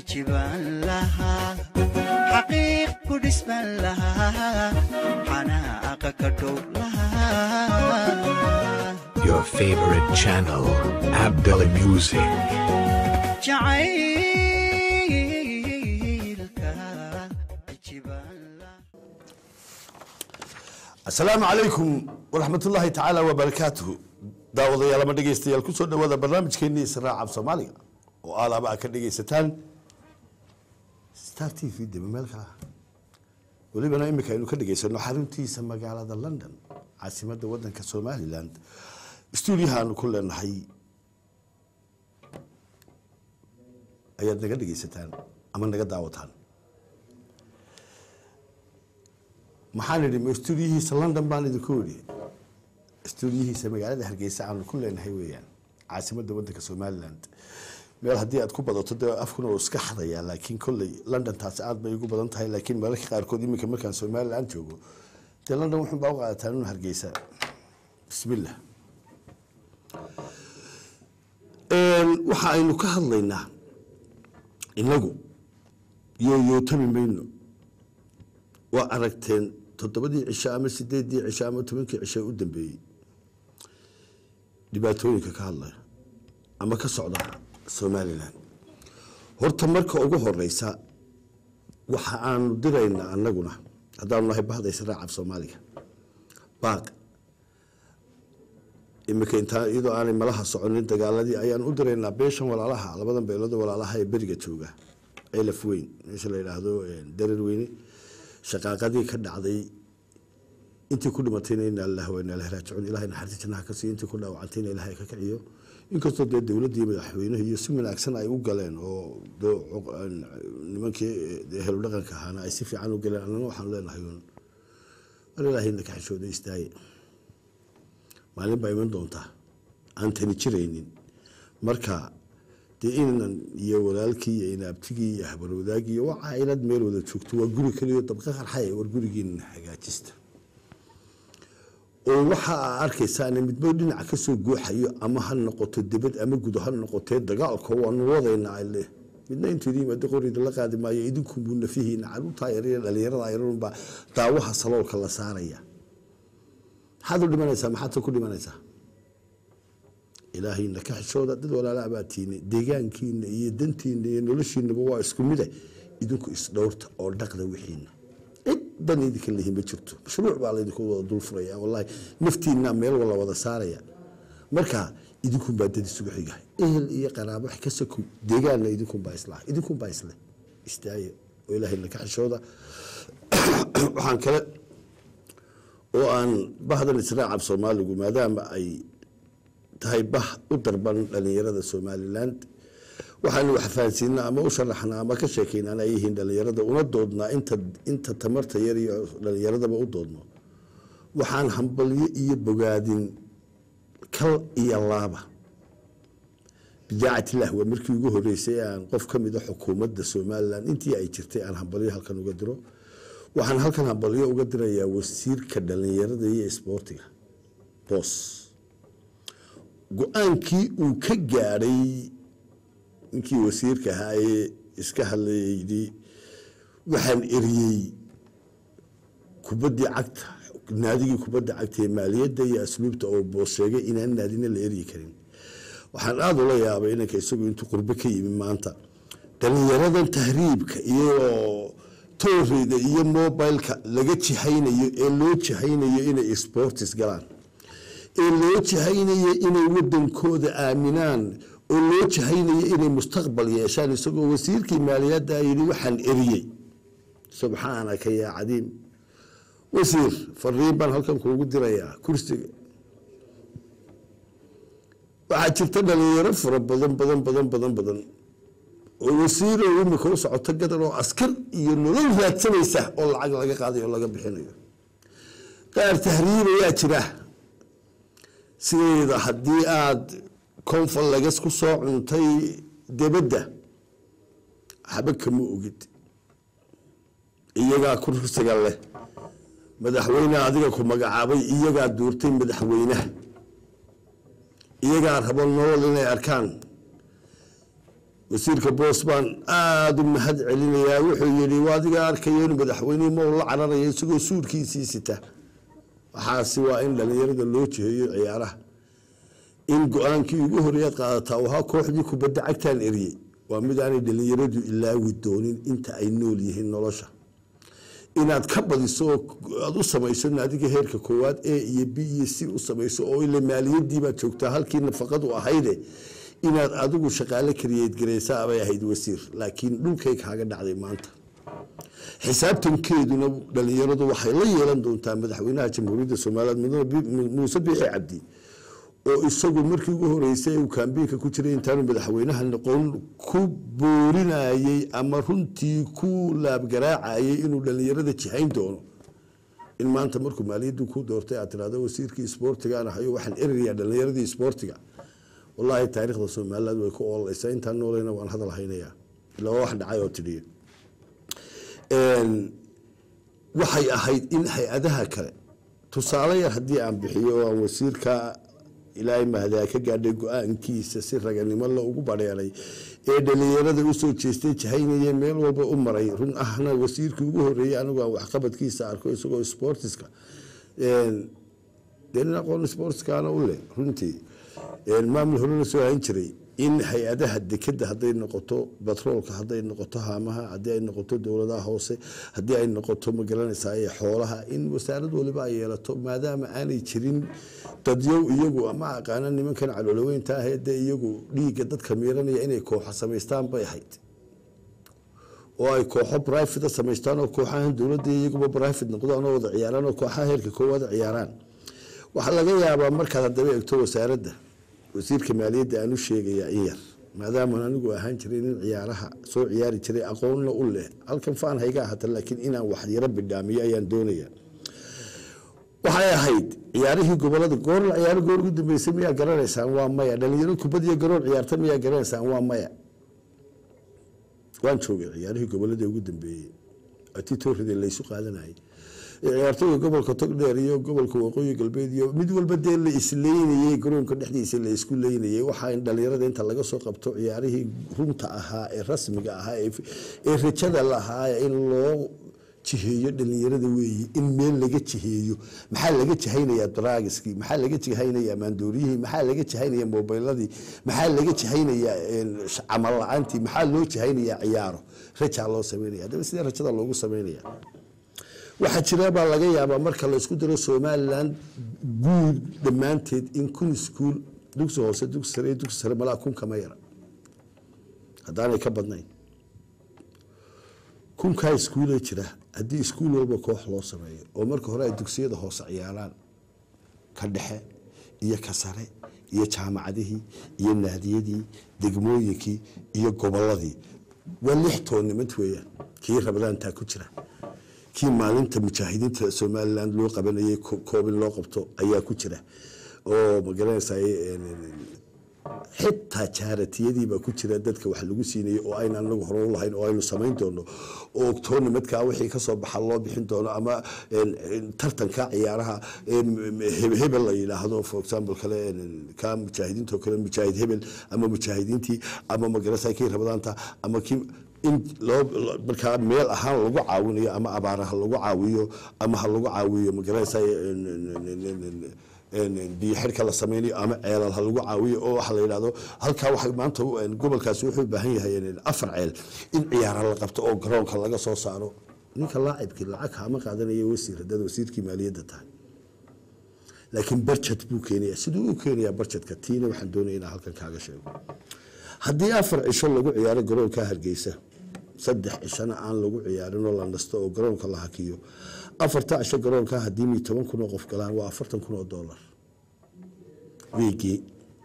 jibaan lahaa xaqiiq ku dhisman lahaa xanaaqa ka dhow lahaa Your favorite channel, Abdullah Music. jacaylka jibaan lahaa asalaamu calaykum waraxmatullaahi tacaala wabarakaatuhu daawadayaal ama dhegeystayaal kusoo dhawaada barnaamijkeenii israaca af soomaaliga oo aalaaba aad ka dhegeysataan star t v deba meel kala welibana imika aynu ka dhegeysano xaruntiisa magaalada london caasimada wadanka somaliland stuudiyaha aanu ku leenahay ayaad naga dhegeysataan ama naga daawataan maxaan idhi ma stuudiyihiisa london baan idinku idhi stuudiyihiisa magaalada hargeysa aanu ku leenahay weeyaan caasimadda wadanka somaliland meel haddii aad ku badato dee afkuna uu iska xadayaa laakiin kolley london taasi aad bay ugu badan tahay laakiin mararka qaarkood iminka markaan somaliland joogo dee london wuxun baa u qaadataan inu hargeysa bismillah waxa aynu ka hadlaynaa inagu yooyootami mayno waa aragteen toddobadii cisho ama sideedii cisho ama tobankii cisho u dambeeyey dhibaatooyinka ka hadlaya ama ka socda somalilan horta marka ugu horeysa waxa aanu diraynaa anaguna haddaanu nahay bahda israac af soomaaliga baaq imika intaa iyadoo aanay malaha soconin dagaaladii ayaan u diraynaa beeshan walaalaha labadan beelood walaalaha ee beriga jooga elaf weyn meesha la yidhaahdo darar weyne shaqaaqadii ka dhacday intii ku dhimatayna ina allah wa ina ilahi raajicuun ilahay naxariista jannaha ka siiyo intii ku dhaawacantayna ilahay ka kiciyo inkastoo dee dowladdii madaxweynuhu iyo si wanaagsan ay u galeen oo nimankii helu dhaqanka ahaana ay si fiican u galeen annana waxaanu leenahay un war ilaahayna ka xishooda istaaye maalin baa iman doontaa aan tani jiraynin marka dee inan iyo walaalkii iyo inaabtigii iyo habarwadaagii iyo waa caailad meel wada joogto waa guri keliyo dabqa qarxay war gurigiina hagaajista oo waxa aa arkaysaa midbo dhinac kasoo guuxayo ama ha noqoto dibad ama gudo ha noqotee dagaalka waanu wadayna ale midna intuu idin yimaado qorida la qaadi maayo idinkunbuu nafihiina caruurtaa yariyo dhalinyarada yarunbaa daawaha saloolka la saaraya maxaad u dhimanaysaa maxaad ku dhimanaysaa ilaahayna ka xishooda dad walaala baa tiine deegaankiina iyo dantiina iyo noloshiinaba waa isku mide idinku isdhowrta oo dhaqda wixiina cid ban idinka lihi ma jirto mashruuc baa laydinku wada dul furaya wallahi naftiina meel wala wada saaraya marka idinkunbaa dad isugu xiga ehel iyo qaraabo wax ka sakow deegaanna idinkunbaa islah idinkunbaa isle istaaye oo ilaahayna ka xishooda waxaan kale oo aan bahdan israac af soomaaligu maadaama ay tahay bah u darban dhalinyarada somaliland waxaanu wax fahansiinaa ama u sharaxnaa ama ka sheekeynaan ay yihiin dhalinyarada una doodnaa inta inta tamarta yar iyo dhalinyaradaba u doodno waxaan hambalyo iyo bogaadin kal iyo laaba bidaacatillah waa markii ugu horeysay aan qof ka mida xukuumadda somaliland intii ay jirtay aan hambalyo halkan uga diro waxaan halkan hambalyo uga dirayaa wasiirka dhalinyarada iyo isboortiga boos go-aankii uu ka gaadhay ninkii wasiirka ahaa ee iska hadlaydi waxaan eriyey kubaddii cagta naadigii kubadda cagta ee maaliyadda iyo asluubta oo boos sheegay inaan naadina la eryi karin waxaan aada ula yaabay inanka isagu intuu qurbe ka yimi maanta dhalinyaradan tahriibka iyo tooreyda iyo mobileka laga jihaynayo ee loo jihaynayo inay sportis galaan ee loo jihaynayo inay wadankooda aaminaan oo loo jihaynayo inay mustaqbal yeeshaan isagoo wasiirkii maaliyadda yidhi waxaan eriyey subxaanaka yaa cadiim wasiir fariin baan halkan kuugu dirayaa kursiga waxaa jirta dhalinyaro fara badan badan badan badan badan oo wasiiroo imika u socoto gadan oo askar iyo nolol raadsanaysa oo lacag laga qaadayo oo laga bixinayo qaar tahriibayaa jira sideeda haddii aada confalagas ku soo cuntay debadda waxba kama ogid iyagaa kursiga leh madaxweyne adiga ku magacaabay iyagaa duurtay madaxweynaha iyagaa rabo nolol inay arkaan wasiirka boos baan aada u mahad celinayaa wuxuu yidhi waa adiga arkaya inuu madaxweynihii ma ula cararaya isagoo suurkiisii sita waxaasi waa in dhalinyarada loo jiheeyo ciyaaraha in go-aankii ugu horeeyaad qaadataa ahaa kooxdii kubadda cagtaan eriyey waa mid aanay dhalinyaradu ilaawi doonin inta ay nool yihiin nolosha inaad ka badiso oo aada u samayso naadiga heerka koowaad a iyo b iyo c u samayso oo ile maaliyadiibaad joogtaa halkii nafaqadu ahayde inaad adigu shaqaale kariyeed gareysaa bay ahayd wasiir laakiin dhulkay kaaga dhacday maanta xisaabtankeeduna dhalinyaradu waxay la yeelan doontaa madaxweynaha jamhuuriyadda somaliland mudane muuse biixi cabdi oo isagu markii ugu horeysay uu kaambiinka ku jiray intaanu madaxweynaha noqon ku boorinayey ama runtii ku laabgaraacayay inuu dhalinyarada jihayn doono in maanta markuu maaliyaddu ku doortay aad tirahdo wasiirkii isboortigaan ahayo waxaan erirayaa dhalinyaradii isboortiga wallaahi taariikhda somaliland way ku oolaysaa intaan noolayna waan hadal haynayaa ilaa waa wax dhacay oo tidhiya waxay ahayd in hay-adaha kale tusaale yar haddii aan bixiyo oo aan wasiirka ilaahay mahdaa ka gaadhay go-aankiisa si raganimo la ugu badheeray ee dhalinyarada usoo jeestay jahaynaya meel walba u maray run ahna wasiirkii ugu horeeyey anigu aan waxqabadkiisa arko isagoo sportiska dee nin aqoon sportskana u leh runtii maamul horena soo hayn jiray in hay-adaha dekeda hadday noqoto batroolka hadday noqoto haamaha haddii ay noqoto dowladaha hoose haddii ay noqoto magaranaysaa ee xoolaha in wasaarad waliba ay yeelato maadaama aanay jirin dadyow iyagu ama aqaana nimankan caloloweynta ah ee dee iyagu dhiigga dadka miiranaya inay kooxo samaystaan bay ahayd oo ay kooxo brivate samaystaan oo kooxahan dowladda iyaguba brivate noqdaan oo wada ciyaaraan oo kooxaha heerka koowaada ciyaaraan waxaa laga yaabaa markaad haddaba egto wasaaradda wasiirka maaliyadda aan u sheegayaa in yar maadaamaan anigu ahaan jiray nin ciyaaraha soo ciyaari jiray aqoonna u leh halkan faan hayga ahata laakiin inaan wax yaro bidhaamiyo ayaan doonayaa waxay ahayd ciyaarihii gobolada goor la ciyaaro goor ugu dambeysay miyaa garanaysaan waa maya dhalinyaro kubad iyo garoon ciyaarta miyaa garanaysaan waa maya waan joogay ciyaarihii gobolada ugu dambeeyey atitoorida laysu qaadanayay ciyaartooyga gobolka togdheer iyo gobolka waqooyi galbeed iyo mid walba dee la isleynayey garoonka dhexdiisa la isku leynayey waxaa in dhalinyarada inta laga soo qabto ciyaarihii runta ahaa ee rasmiga ahaa ee rajada lahaa in loo jiheeyo dhalinyarada weeye in meel laga jiheeyo maxaa laga jihaynayaa draagiskii maxaa laga jihaynayaa maandooriyihii maxaa laga jihaynayaa mobiladii maxaa laga jihaynayaa camal la-aantii maxaa loo jihaynayaa ciyaaro rajaa loo sameynaya haddaba sidee rajada loogu sameynaya waxaa jira baa laga yaabaa marka la isku daro somaliland guud dhammaanteed in kun iskuul dugsi hoose dugsi sare dugsi sare malaa kun kama yara haddaanay ka badnayn kunkaa iskuulee jira haddii iskuul walba koox loo sameeyo oo marka hore ay dugsiyada hoose ciyaaraan ka dhexe iyo ka sare iyo jaamacadihii iyo naadiyadii degmooyinkii iyo goboladii waa lix toonnimad weeyaan kii rabadaantaa ku jira kii maalinta mujaahidiinta somaliland loo qabanayay koobin loo qabto ayaa ku jira oo magaranaysaa xitaa jaaratiyadiibaa ku jira dadka wax lagu siinayay oo ayna anagu hore u lahayn oo aynu samayn doono oo tournamentkaa wixii kasoo baxa loo bixin doono ama tartanka ciyaaraha hebel la yidhaahdo for example kale ka mujaahidiinto kale mujaahid hebel ama mujaahidiintii ama magaranaysaa kii rabadaanta ama kii in loo markaa meel ahaan lagu caawinayo ama abaara ha lagu caawiyo ama ha lagu caawiyo magaranaysaa biyo xidhka la sameynayo ama ceelal ha lagu caawiyo oo waxa la yidhahdo halkaa waxa maanta gobolkaasi wuxuu u baahan yahay afar ceel in ciyaara la qabto oo garoonka laga soo saaro ninka laacibkii lacag hama qaadanaya wasiir haddaad wasiirkii maaliyadda tahay laakiin barjad buu keenaya siduu u keenayaa barjadka tiina waxaan doonaya inaan halkan kaaga sheego haddii afar cisho lagu ciyaaro garoonka hargeysa saddex cishona aan lagu ciyaarin oo la nasto oo garoonka la hakiyo afarta cisho garoonka haddii mi toban kun oo qof galaan waa afartan kun oo dollar weygii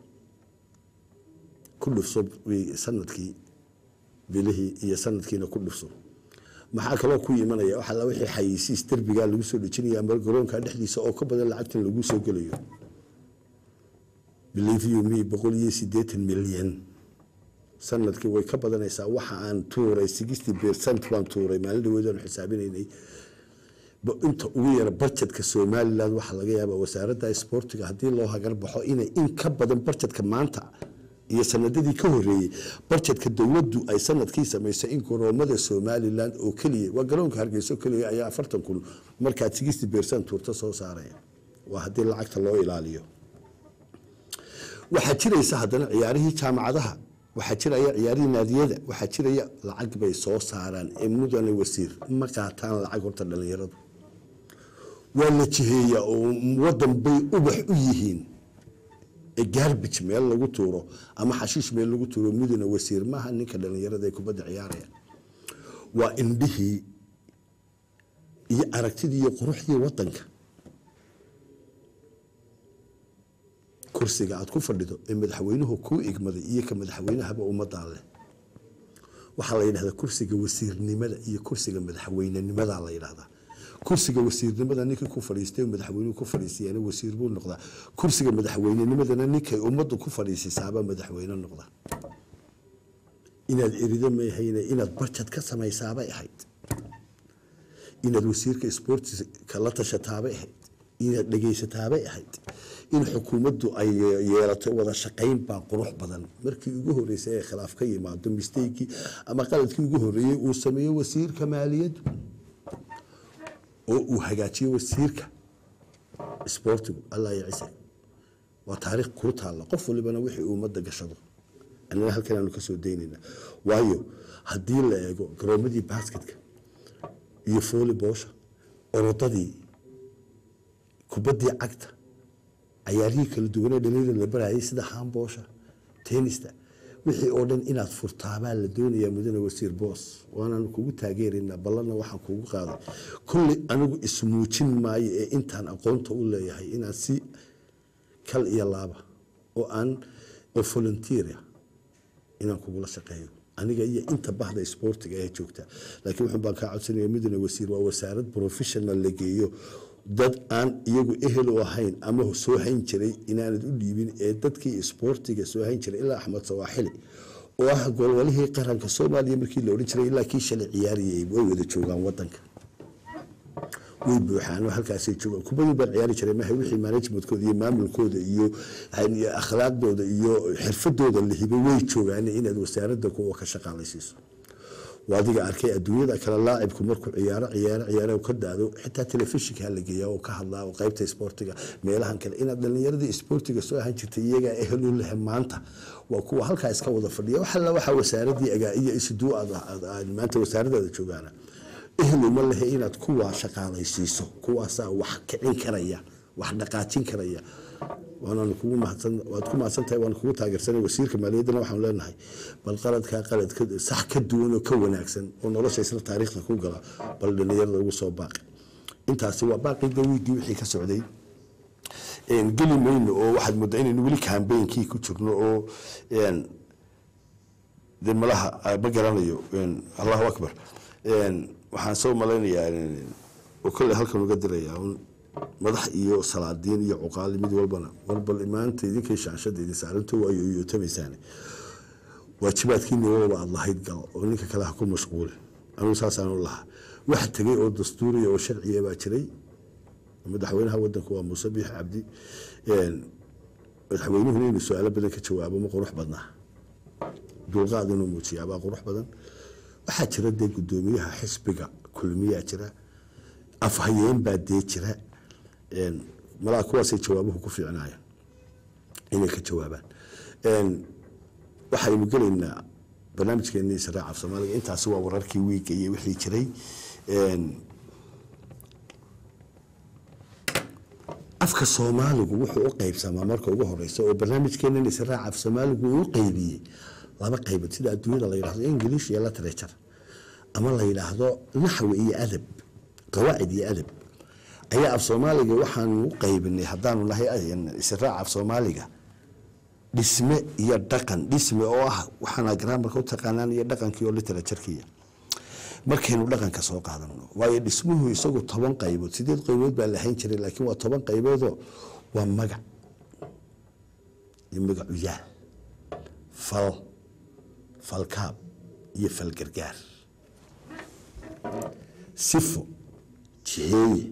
ku dhufso sanadkii bilihii iyo sanadkiina ku dhufso maxaa kaloo ku imanaya waxaa la wixii xayisiis derbigaa lagu soo dhejinaya ama garoonka dhexdiisa oo ka badan lacagtan lagu soo gelayo believe you me boqol iyo siddeetan milyan sanadkii way ka badanaysaa waxa aan tuuray sixty percent baan tuuray maalin dhaweed aanu xisaabinaynay inta ugu yara barjadka somaliland waxaa laga yaabaa wasaaradda isboortiga haddii loo hagar baxo inay in ka badan barjadka maanta iyo sanadadii ka horeeyey barjedka dowladdu ay sanadkii samaysay in garoomada somalilan oo keliya waa garoonka hargeyso keliya ayaa afartan kun markaad sixty percent tuurta soo saaraya waa haddii lacagta loo ilaaliyo waxaa jiraysa haddana ciyaarihii jaamacadaha waxaa jiraya ciyaarihii naadiyada waxaa jiraya lacag bay soo saaraan ee mudane wasiir ma qaataan lacag horta dhalinyaradu waa la jiheeyaa oo wadan bay ubax u yihiin ee garbage meel lagu tuuro ama xashiish meel lagu tuuro mudane wasiir maaha ninka dhalinyarada ee kubadda ciyaaraya waa indhihii iyo aragtidii iyo quruxdii wadanka kursiga aad ku fadhido ee madaxweynuhu kuu igmaday iyo ka madaxweynahaba ummadaa leh waxaa la yidhahdaa kursiga wasiirnimada iyo kursiga madaxweynenimadaa la yidhahdaa kursiga wasiirnimada ninkii ku fadhiistay madaxweynuhu ku fadhiisiyana wasiir buu noqdaa kursiga madaxweynenimadana ninkay ummaddu ku fadhiisisaaba madaxweyne noqda inaad erido maahayne inaad barjad ka samaysaabay ahayd inaad wasiirka sportiska la tashataabay ahayd inaad dhegaysataabay ahayd in xukuumaddu ay yeelato wada shaqayn baa qurux badan markii ugu horeysay ee khilaaf ka yimaado mistakii ama qaladkii ugu horeeyey uu sameeyo wasiirka maaliyaddu oo uu hagaajiyo wasiirka isboortigu allah ya cise waa taariikh kuu taalla qof walibana wixii uu ummadda gashado annana halkan aanu kasoo daynayna waayo haddii la eego garoomadii basketka iyo fooli boosha orodadii kubaddii cagta cayaarihii kala duwanee dhalinyada la barayay sida haamboosha tenista wixii oo dhan inaad furtaabaa la doonayaa mudane wasiir boos waanaanu kugu taageeraynaa ballanna waxaan kugu qaaday kolley anigu ismuujin maayo ee intaan aqoonta u leeyahay inaan si kal iyo laaba oo aan oo volunteera inaan kugula shaqeeyo aniga iyo inta bahda isboortiga ee joogta laakiin wuxun baan kaa codsanaya mudane wasiir waa wasaarad professional la geeyo dad aan iyagu ehel u ahayn ama soo hayn jiray inaanad u dhiibin ee dadkii isboortiga soo hayn jiray ilaa axmed sawaaxili oo ah golwalihii qaranka soomaaliya markii la odhan jiray ilaa kii shalay ciyaariyay way wada joogaan wadanka way buuxaan oo halkaasay joogaan kubadii baan ciyaari jiray maha wixii managementkooda iyo maamulkooda iyo akhlaaqdooda iyo xirfadooda la hibay way joogaan inaad wasaaradda kuwa ka shaqaalaysiiso waa adiga arkay adduunyada kale laacibku markuu ciyaaro ciyaaro ciyaaro ka daado xitaa telefishinka la geeyaa oo ka hadlaa oo qaybta isboortiga meelahan kale inaad dhalinyaradii isboortiga soo ahaan jirtay iyagaa ehel u leh maanta waa kuwa halkaa iska wada fadhiya wax alla waxaa wasaaradii agaa iyo isduu aad maanta wasaaradaada joogaana ehel uma lehe inaad kuwaa shaqaalaysiiso kuwaasaa wax kicin karaya wax dhaqaajin karaya waanaan kugu mahadsan waad ku mahadsan tahay waan kugu taageersanay wasiirka maaliyaddana waxaan leenahay bal qaladkaa qalad sax ka duwan oo ka wanaagsan oo nolosha isla taariikhda ku gala bal dhalinyarada ugu soo baaqi intaasi waa baaqida wiigii wixii ka socday geli mayno oo waxaad moodaa inaynu weli kambeynkii ku jirno oo de malaha ma garanayo allahu akbar waxaan soo malaynayaa oo kolley halkan uga dirayaa madax iyo salaadiin iyo cuqaali mid walbana warbal maanta idinkay shaashada idin saaranto waayo iyotamaysaan waajibaadkiina walba aad lahayd gal oo ninka kale ha ku mashquulin anugu saasaanu lahaa waxa tegay oo dastuuriya oo sharciya baa jiray madaxweynaha wadanku waa muuse biix cabdi madaxweynuhuna inuu su-aalo badan ka jawaabo ma qurux badnaa dulqaad inuu muujiyaabaa qurux badan waxaa jira dee gudoomiyaha xisbiga kulmiyaa jira afhayeen baa dee jira malaa kuwaasay jawaabuhu ku fiicnaayeen inay ka jawaabaan waxaynu gelaynaa barnaamijkeeni israac af soomaaliga intaasi waa wararkii wiiga iyo wixii jiray afka soomaaligu wuxuu u qaybsamaa marka ugu horeysa oo barnaamijkeenan israac af soomaaligu uu u qaybiyey laba qaybood sida adduunyada la yidhahdo english iyo literature ama la yidhaahdo naxwi iyo adab qawaacid iyo adab ayaa af soomaaliga waxaanu u qaybinay haddaanu nahay israac af soomaaliga dhisme iyo dhaqan dhisme oo ah waxaana graamarka u taqaanaan iyo dhaqankii oo literaturkiya markaynu dhaqanka soo qaadano waayo dhismuhu isagu toban qaybood sideed qaybood baa lahayn jiray laakiin waa toban qayboodoo waa magac iyo magacuyaal fal falkaab iyo falgargaar sifo jiheeye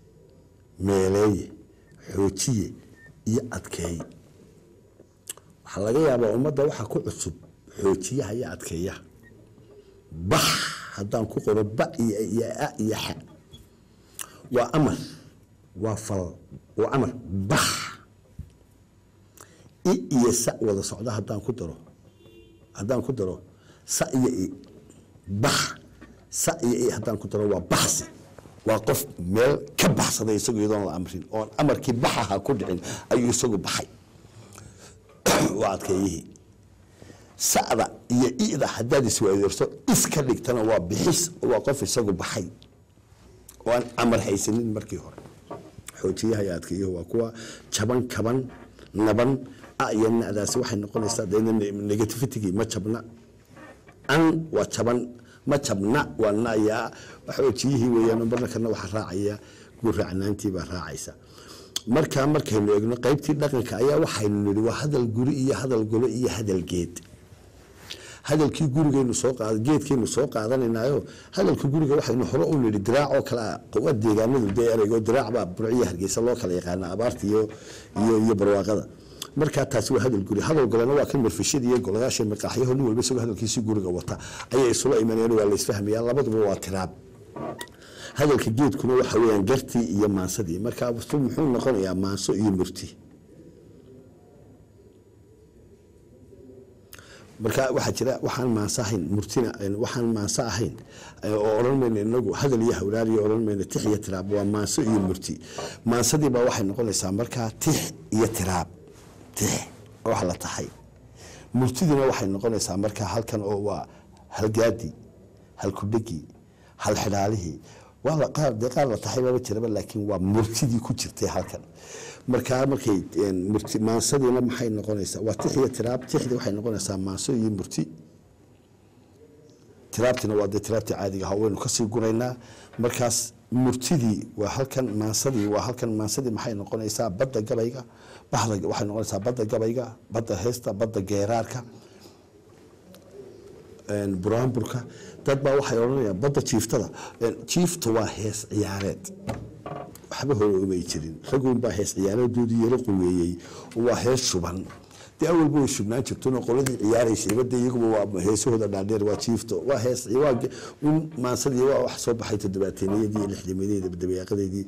meeleeye xoojiye iyo adkeeye waxaa laga yaabaa ummadda waxaa ku cusub xoojiyaha iyo adkeeyaha bax haddaan ku qoro ba iyo iyo a iyo xa waa amar waa fal waa amar bax i iyo sa wada socda haddaan ku daro haddaan ku daro sa iyo i bax sa iyo i haddaan ku daro waa baxsi waa qof meel ka baxsaday isagu iyadoon la amrin oon amarkii baxaha ku dhicin ayuu isagu baxay waa adkeeyihii sa'da iyo i'da haddaad iswaadeerso iska dhigtana waa bixis waa qof isagu baxay oo aan amar haysanin markii hore xoojiyaha iyo adkeeyuhu waa kuwa jaban kaban naban a iyo nadaasi waxay noqonaysaa dee negativitygii ma jabna an waa jaban ma jabna waa nayaa xoojiyihii weeyaan marna kana waxaa raacaya guraacnaantii baa raacaysa markaa markaynu eegno qaybtii dhaqanka ayaa waxaynu nidhi waa hadal guri iyo hadal golo iyo hadal geed hadalkii gurigaynu soo qaad geedkaynu soo qaadanaynayo hadalka guriga waxaynu hore u nidhi diraac oo kale ah waa deegaanadu dee ereygo diraac baa burciya hargeysa loo kala yaqaana abaarta iyo iyo iyo barwaaqada markaa taasi waa hadal guri hadal golena waa kan marfishada iyo golayaasha maqaaxyaho nin walba isagoo hadalkiisii guriga wata ayay isula imanayeen waa la isfahmayaa labaduba waa tiraab hadalka geedkuna waxa weeyaan gartii iyo maansadii markaa muxuu noqonayaa maanso iyo murti marka waxaa jira waxaan maanso ahayn murtina waxaan maanso ahayn oo odhan mayno inagu hadal iyo hawlaar iyo odhan mayno tix iyo tiraab waa maanso iyo murti maansadii baa waxay noqonaysaa markaa tix iyo tiraab tix wax la tahay murtidiina waxay noqonaysaa markaa halkan oo waa halgaadi halkudhegi halxidhaalihii waa la qaar dee qaar la tahay baba jiraba laakiin waa murtidii ku jirtay halkan markaa markay murti maansadiina maxay noqonaysaa waa tix iyo tiraab tixdii waxay noqonaysaa maanso iyo murti tiraabtina waa dee tiraabtii caadiga ahaa waynu kasii guraynaa markaas murtidii waa halkan maansadii waa halkan maansadii maxay noqonaysaa badda gabayga baxda waxay noqonaysaa badda gabayga badda heesta badda geeraarka buraanburka dad baa waxay odhanayaan badda jiiftada jiifta waa hees ciyaareed waxba hore umay jirin ragun baa hees ciyaareedoodii yaro quweeyey waa hees shuban dee awalba way shubnaan jirtona qoladii ciyaaraysay bade iyaguba waa heesahooda dhaadheer waa jiifto waa hees un maansadii waa wax soo baxay toddobaateenniyadii iyo lixdamadeedii dabeeqadeedii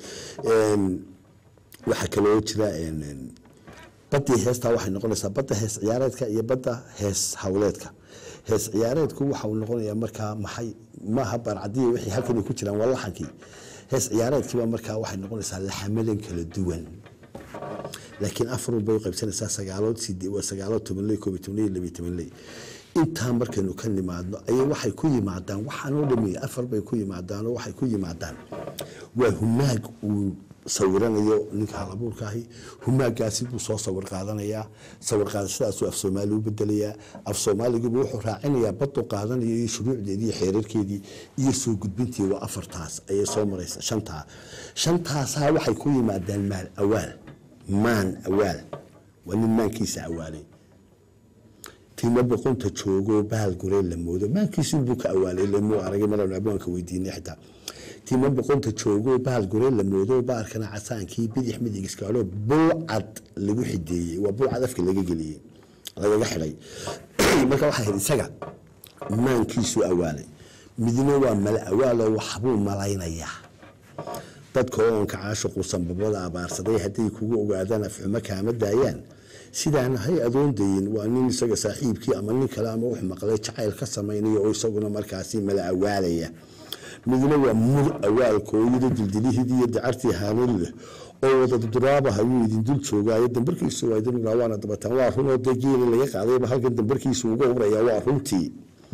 waxaa kaloo jira badii heestaa waxay noqonaysaa badda hees ciyaareedka iyo badda hees hawleedka hees ciyaareedku waxa uu noqonayaa markaa maxay maaha baarcadiya wixii halkan ay ku jiraan waa laxankii hees ciyaareedkiiba markaa waxay noqonaysaa laxamadan kala duwan laakiin afarun bay u qaybsanaysaa sagaalood sidee waa sagaalood tobanley koob iyo tobanley labiyo tobanley intaa markaynu ka nimaadno ayay waxay ku yimaadaan waxaanoo dhameeyey afar bay ku yimaadaanoo waxay ku yimaadaan waa humaag uu sawiranayo ninka halabuurka ahi humaagaasi buu soo sawir qaadanayaa sawir qaadashadaasuu af soomaali u bedelayaa af soomaaliguba wuxuu raacinayaa badu qaadanayo iyo shuruucdeedii iyo xeerarkeedii iyo soo gudbintii waa afartaas ayay soo maraysa shantaa shantaasaa waxay ku yimaadaan maal awaal maan awaal waa nin maankiisa awaalay tima boqonta joogo bahal goree la moodo maankiisunbuu ka awaalay lamuu aragay maranu abwaanka weydiinay xitaa tima boqonta joogo bahal goree la moodo baarkana casaankii bidix midig iskaalo bulcad lagu xideeyey waa bulcad afka laga geliyey lagaga xidhay marka waxaa hel isaga maankiisu awaalay midna waa mala awaalo waxbuu malaynayaa dadka oonka caashiqu sanbabada abaarsaday hadday kugu ogaadaan afxumo kaama daayaan sidaana hay adoon dayin waa nin isaga saaxiibkii ama nin kale ama wax maqlay jacayl ka samaynaya oo isaguna markaasi mala awaalaya midna waa mur awaalka oo yida dildilihidii iyo dacartii haanad leh oo wada duraabaha ayuu idin dul joogaayo dambarkiisu waa idin waana dabataan waa runoo dee geeli laga qaadayba halkan dambarkiisu uga uraya waa runtii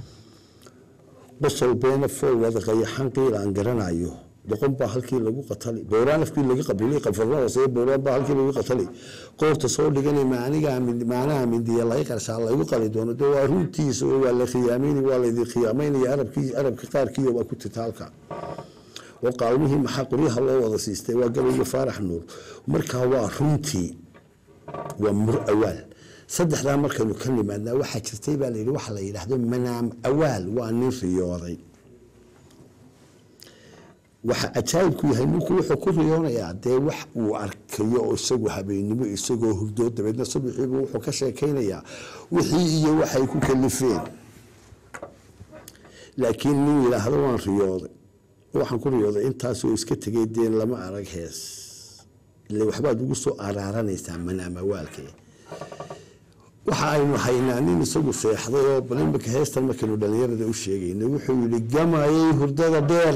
qosol beena fool wada qayaxan qiil aan garanayo boqon baa halkii lagu qatalay booraan afkii laga qabulay qafarnadaasee booraan baa halkii lagu qatalay qoorta soo dhiganay maaniga maanaha mindiya laga qarshaa lagu qali doono dee waa runtiisa oo waa la khiyaamayni waa laydin khiyaamaynaya arabkii arabka qaarkii waa ku titaalka oo qaalmihii maxaa qoryaha loo wada siistay waa gabayga faarax nuur markaa waa runtii waa mur awaal saddexdaa markaynu ka nimaadnaa waxaa jirtay baa layidhi waxa la yidhaahdo manaam awaal waa nin riyooday waxa cajaayibku yahay ninku wuxuu ku riyoonayaa dee wax uu arkayo oo isagu habeennimo isagoo hurdoo dabeedna subaxiibu wuxuu ka sheekaynayaa wixii iyo waxay ku kalifeen laakiin nin yidhaahdo waan riyooday waxaan ku riyooday intaasoo iska tegay dee lama arag hees ile waxbaad ugu soo araaranaysaa manaamawaalke waxa aynu haynaa nin isagu seexday oo bal imika heestan markaynu dhallinyarada u sheegayna wuxuu yidhi gamayay hurdada dheer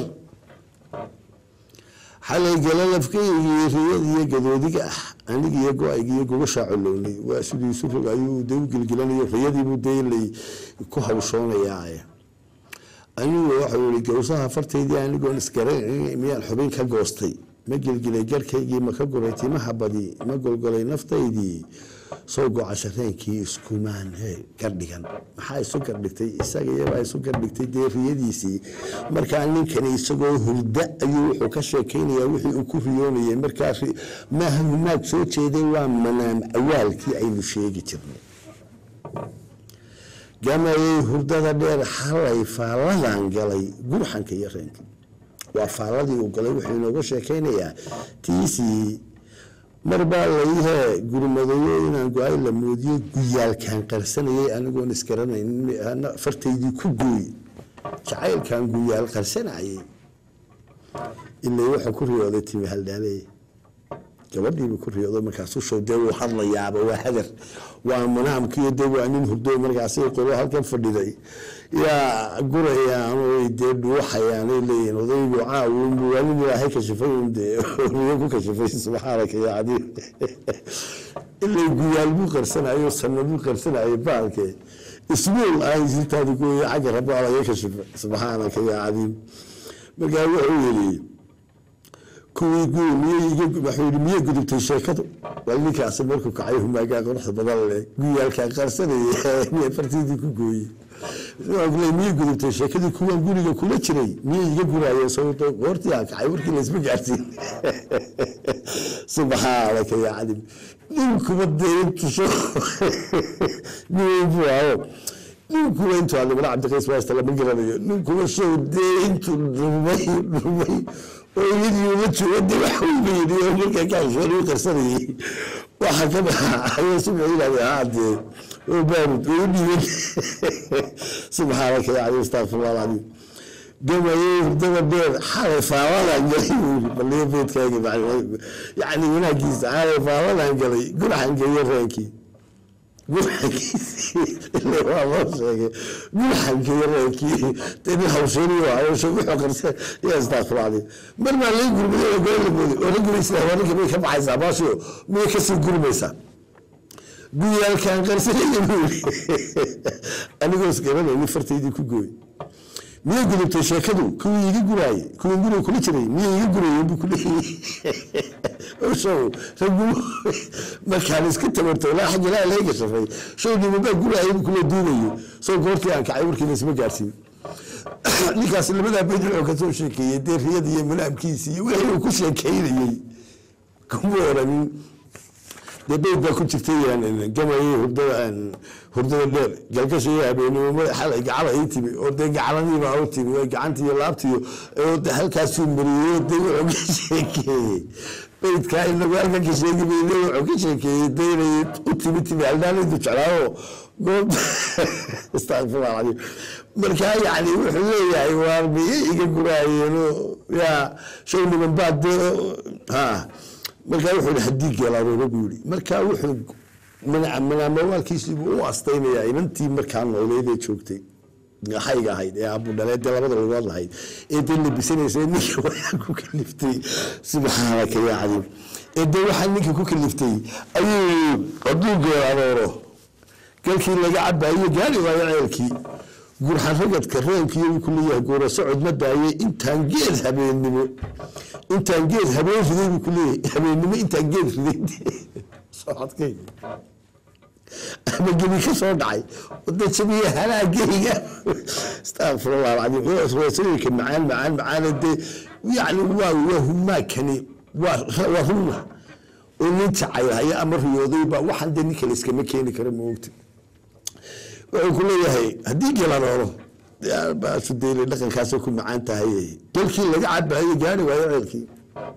xalay galalafkaygii riyadiyo gadoodiga ah anigiyo go-aygiiyo gogoshaa colownay waa siduu isu rog ayuu de u gelgelanayo riyadiibuu deelay ku hawshoonayaa anigu waxau yihi gawsaha fartaydii anigoon isgaran miyaan xubin ka goostay ma gelgelay garkaygii ma ka guray timaha badi ma golgolay naftaydii soo go-a shareenkii iskumaan he gardhigan maxaa isu gardhigtay isaga iyabaa isu gardhigtay dee riyadiisii markaa ninkani isagoo hurda ayuu wuxuu ka sheekaynayaa wixii uu ku riyoonayay markaa maaha humaag soo jeeday waa manaam awaalkii aynu sheegi jirnay gamayay hurdada dheer xalay faalladan galay gurxanka iyo reenka waa faalladii uu galay wuxuu inooga sheekaynayaa tiisii mar baa layihee gurmadayo inaan go-ay la moodiyo guyaalkaan qarsanayay anigoon isgaranayn fartaydii ku gooy jacaylkaan guyaal qarsanayay ilay wuxuu ku riyooday timi haldhaaley gabadhiibu ku riyoodo markaasu show dee wuu hadlayaaba waa hadar waa manaamkiiyo dee waa nin hurdo markaasi qolo halkan fadhiday yaa gurayaan oy dee dhuuxayaanay leeyihin odaygu caawunbu waa nin ilaahay kashifay un dee riyo ku kashifay subxaanaka yaa cadiim ilay guyaal buu qarsanayo sanna buu qarsanayo baalke isbuul aan jirtaadi kuwaya xagga rabbo alaga kashifa subxaanaka yaa cadiim markaa wuxuu yidhi kuwii guud miyay gudubtay sheekadu waa ninkaasi markuu kacay humaagaa quruxda badan leh guyaalkaa qarsanayay miyay fartiidii ku gooyey miyay gudubtay sheekadii kuwaan guriga kula jiray miyay iga guraayeen sababto goortii aan kacay warkii laysma gaarsiin subxaanaka yaa cadim ninkuba dee intusho nin buu aho ninkuba intuu adimana cabdiqays waasta lama garanayo ninkuba show dee intuu dhumay dhumay oo iyadii uma jooga dee wax walba yidhi oo markaa kaashoon u qarsanayay waxa ka baxa ayuu subxi yidhahday haa dee oo baarud oo u dhiiban subxaanaka yaa cadi astaqfirullah alcadiim gamayay hurdada dheer xalay faaladan galay buuri baliyo beedkaaga yacni wanaagiisa xalay faaladan galay gurxan geeyo reenkii gurxankiisii ile waa loo sheegay gurxankiiyo reenkii dee nin hawsheeniyo hawsha wuxuu qarsa yaa astaqfirullah alcadiim mar baa laga gurmaday oo goor la mooday oo ragga isla wararka bay ka baxaysaa baashiyo miyay kasii gurmaysaa guyaalkaan qarsanaya buuri anigoo isgaranayni fartaydii ku gooy miyay gudubtay sheekadu kuwii iga guraaye kuwii guriga kula jiray miyay iga gurayeen buu kuleeyahay show raggu markaan iska tabarto ilaa xagga ilaa laga gashafay show nimabaa guraayay buu kula duubayo soo goortii aan kacay warkiina isma gaarsiin ninkaas labadaa beyd wuxuu ka soo sheekeeyey dee riyada iyo manaamkiisii iyo wixii uu ku sheekeynayey kuma oranin dee beyd baa ku jirtay gamayay hurdada hurdada dheer galgasha iyo habeenimo xalay gacala ii timi oo dee gacaladiiba u timi oo gacantii iyo laabtiyo oo de halkaasuu mariyey dee wuxuu ka sheekeeyey beydkaa inagu halkan ka sheegi mayne wuxuu ka sheekeeyey dee inay u timi timi haldaalaydu jeclaayo goob astaqfirullah alcadiim markaa yacni wuxuu leeyahay waar miyay iga guraayeenoo yaa show niman baa dee ha markaa wuxuu yihi haddii geelaaroona buu yihi markaa wuxuu manaamawaalkiisiibuu u astaynayaa inantii markaa nooleed ee joogtay xayga ahayd ee abudhaleed dee labada lugood lahayd ee dee labisanaysa ninka waxaa ku kaliftay subxaanaka yaa cadiim ee dee waxaa ninka ku kaliftay ayuu hadduu geelaarooro galkii laga cabayo gaari waayo ceelkii gurxan ragadka reenkiiyo wuu ku leeyahay goora socod ma daayay intaan geed habeennimo intaan geed habeen riday buu ku leeyahay habeennimo intaan geed riday socodkayga ama gebi ka soo dhacay wada jabiya halaagayga astaqfirullah alcadiim roosanooyinka macaan macaan macaana dee yacni waa waa humaakani waa waa runna oo nin jacaylhaya ama riyoodayba waxaan dee ninka la iskama keeni kara ma ogta wuxuu ku leeyahay haddii gelarooro baasu deyle dhaqankaasoo ku macaan tahay dalkii laga cabayo gaari waayo ceelkii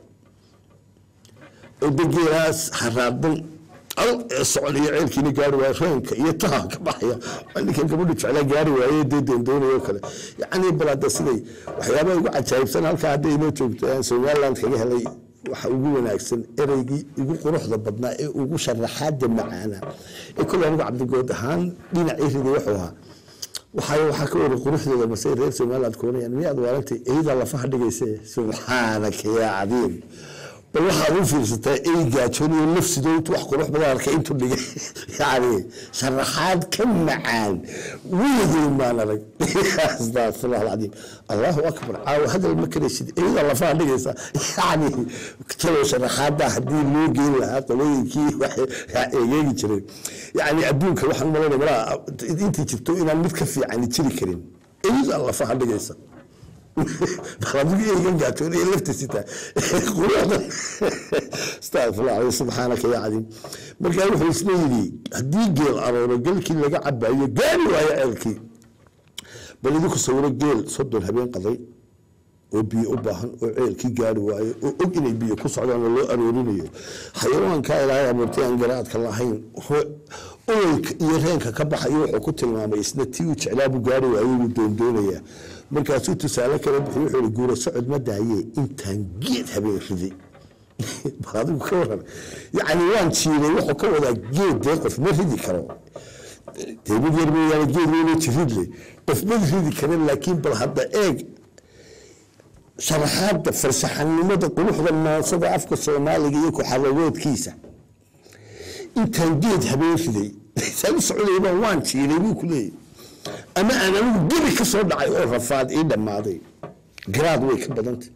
odageelaas xaraadan al ee soconiyo ceelkiina gaari waayo reenka iyo taha ka baxaya waa ninkan gabadhu jeclaa gaari waaye dee doondoonayo oo kale yacni bal hadda siday waxyaabaha ugu cajaa'ibsan halkaa hadday inoo joogto aan somaliland kaga helay waxa ugu wanaagsan ereygii ugu quruxda badnaa ee ugu sharaxaada macaana ee kole anigu cabdigood ahaan dhinacii riday wuxuu ahaa waxay waxaa ka wari quruxdooda masay reer somaliland koonayaan miyaad waarantay eyda lafaha dhigayse subxaanaka yaa cadiim bal waxaad u fiirsataa ey gaajooniyo nafsido intu wax qurux badan arkay intuu dhigay yani sharaxaad ka macaan weligeed maan arag astafirullah alcadiim allahu akbar caawa hadal ma karaysid eyda lafaha dhigaysa yani talow sharaxaada haddii loo geyn lahaa qolooyinkii waxay eegeegi jiray yani adduunka waxaan malayna malaa intii jirto inaan mid ka fiicani jiri karin eyda lafaha dhigaysa adigu eegan gaatoon ee laftiisita quruxda astafirullah alay subxaanaka yaa cadiim markaa wuxuu isna yidhi haddii geel arooro gelkii laga cabayo gaari waayo ceelkii bal idinku sawiro geel soddon habeen qaday oo biyo u baahan oo ceelkii gaari waayo oo og inay biyo ku socdaan oo loo aroorinayo xayawaankaa ilaahay abuurtay aan garaadka lahayn oolka iyo reenka ka baxayo wuxuu ku tilmaamay isna tii uu jeclaabuu gaari waayo wuu doondoonayaa markaasuu tusaale kale bixi wuxuu ihi guura socod ma daaye intaan geed habeen riday bal adigu ka waran yacni waan jiiray wuxuu ka wadaa geed dee qof ma ridi karo dee mid yar mooyaane geed weyne jirid le qof ma ridi karin laakiin bal hadda eeg sharaxaadda farsaxanimada quruxda maansada afka soomaaliga iyo ku-xalagoodkiisa intaan geed habeen riday saan u socdayba waan jiiray buu ku leeyahy ama aan anigu gebi ka soo dhacay oo rafaad ii dhammaaday garaad way ka badantay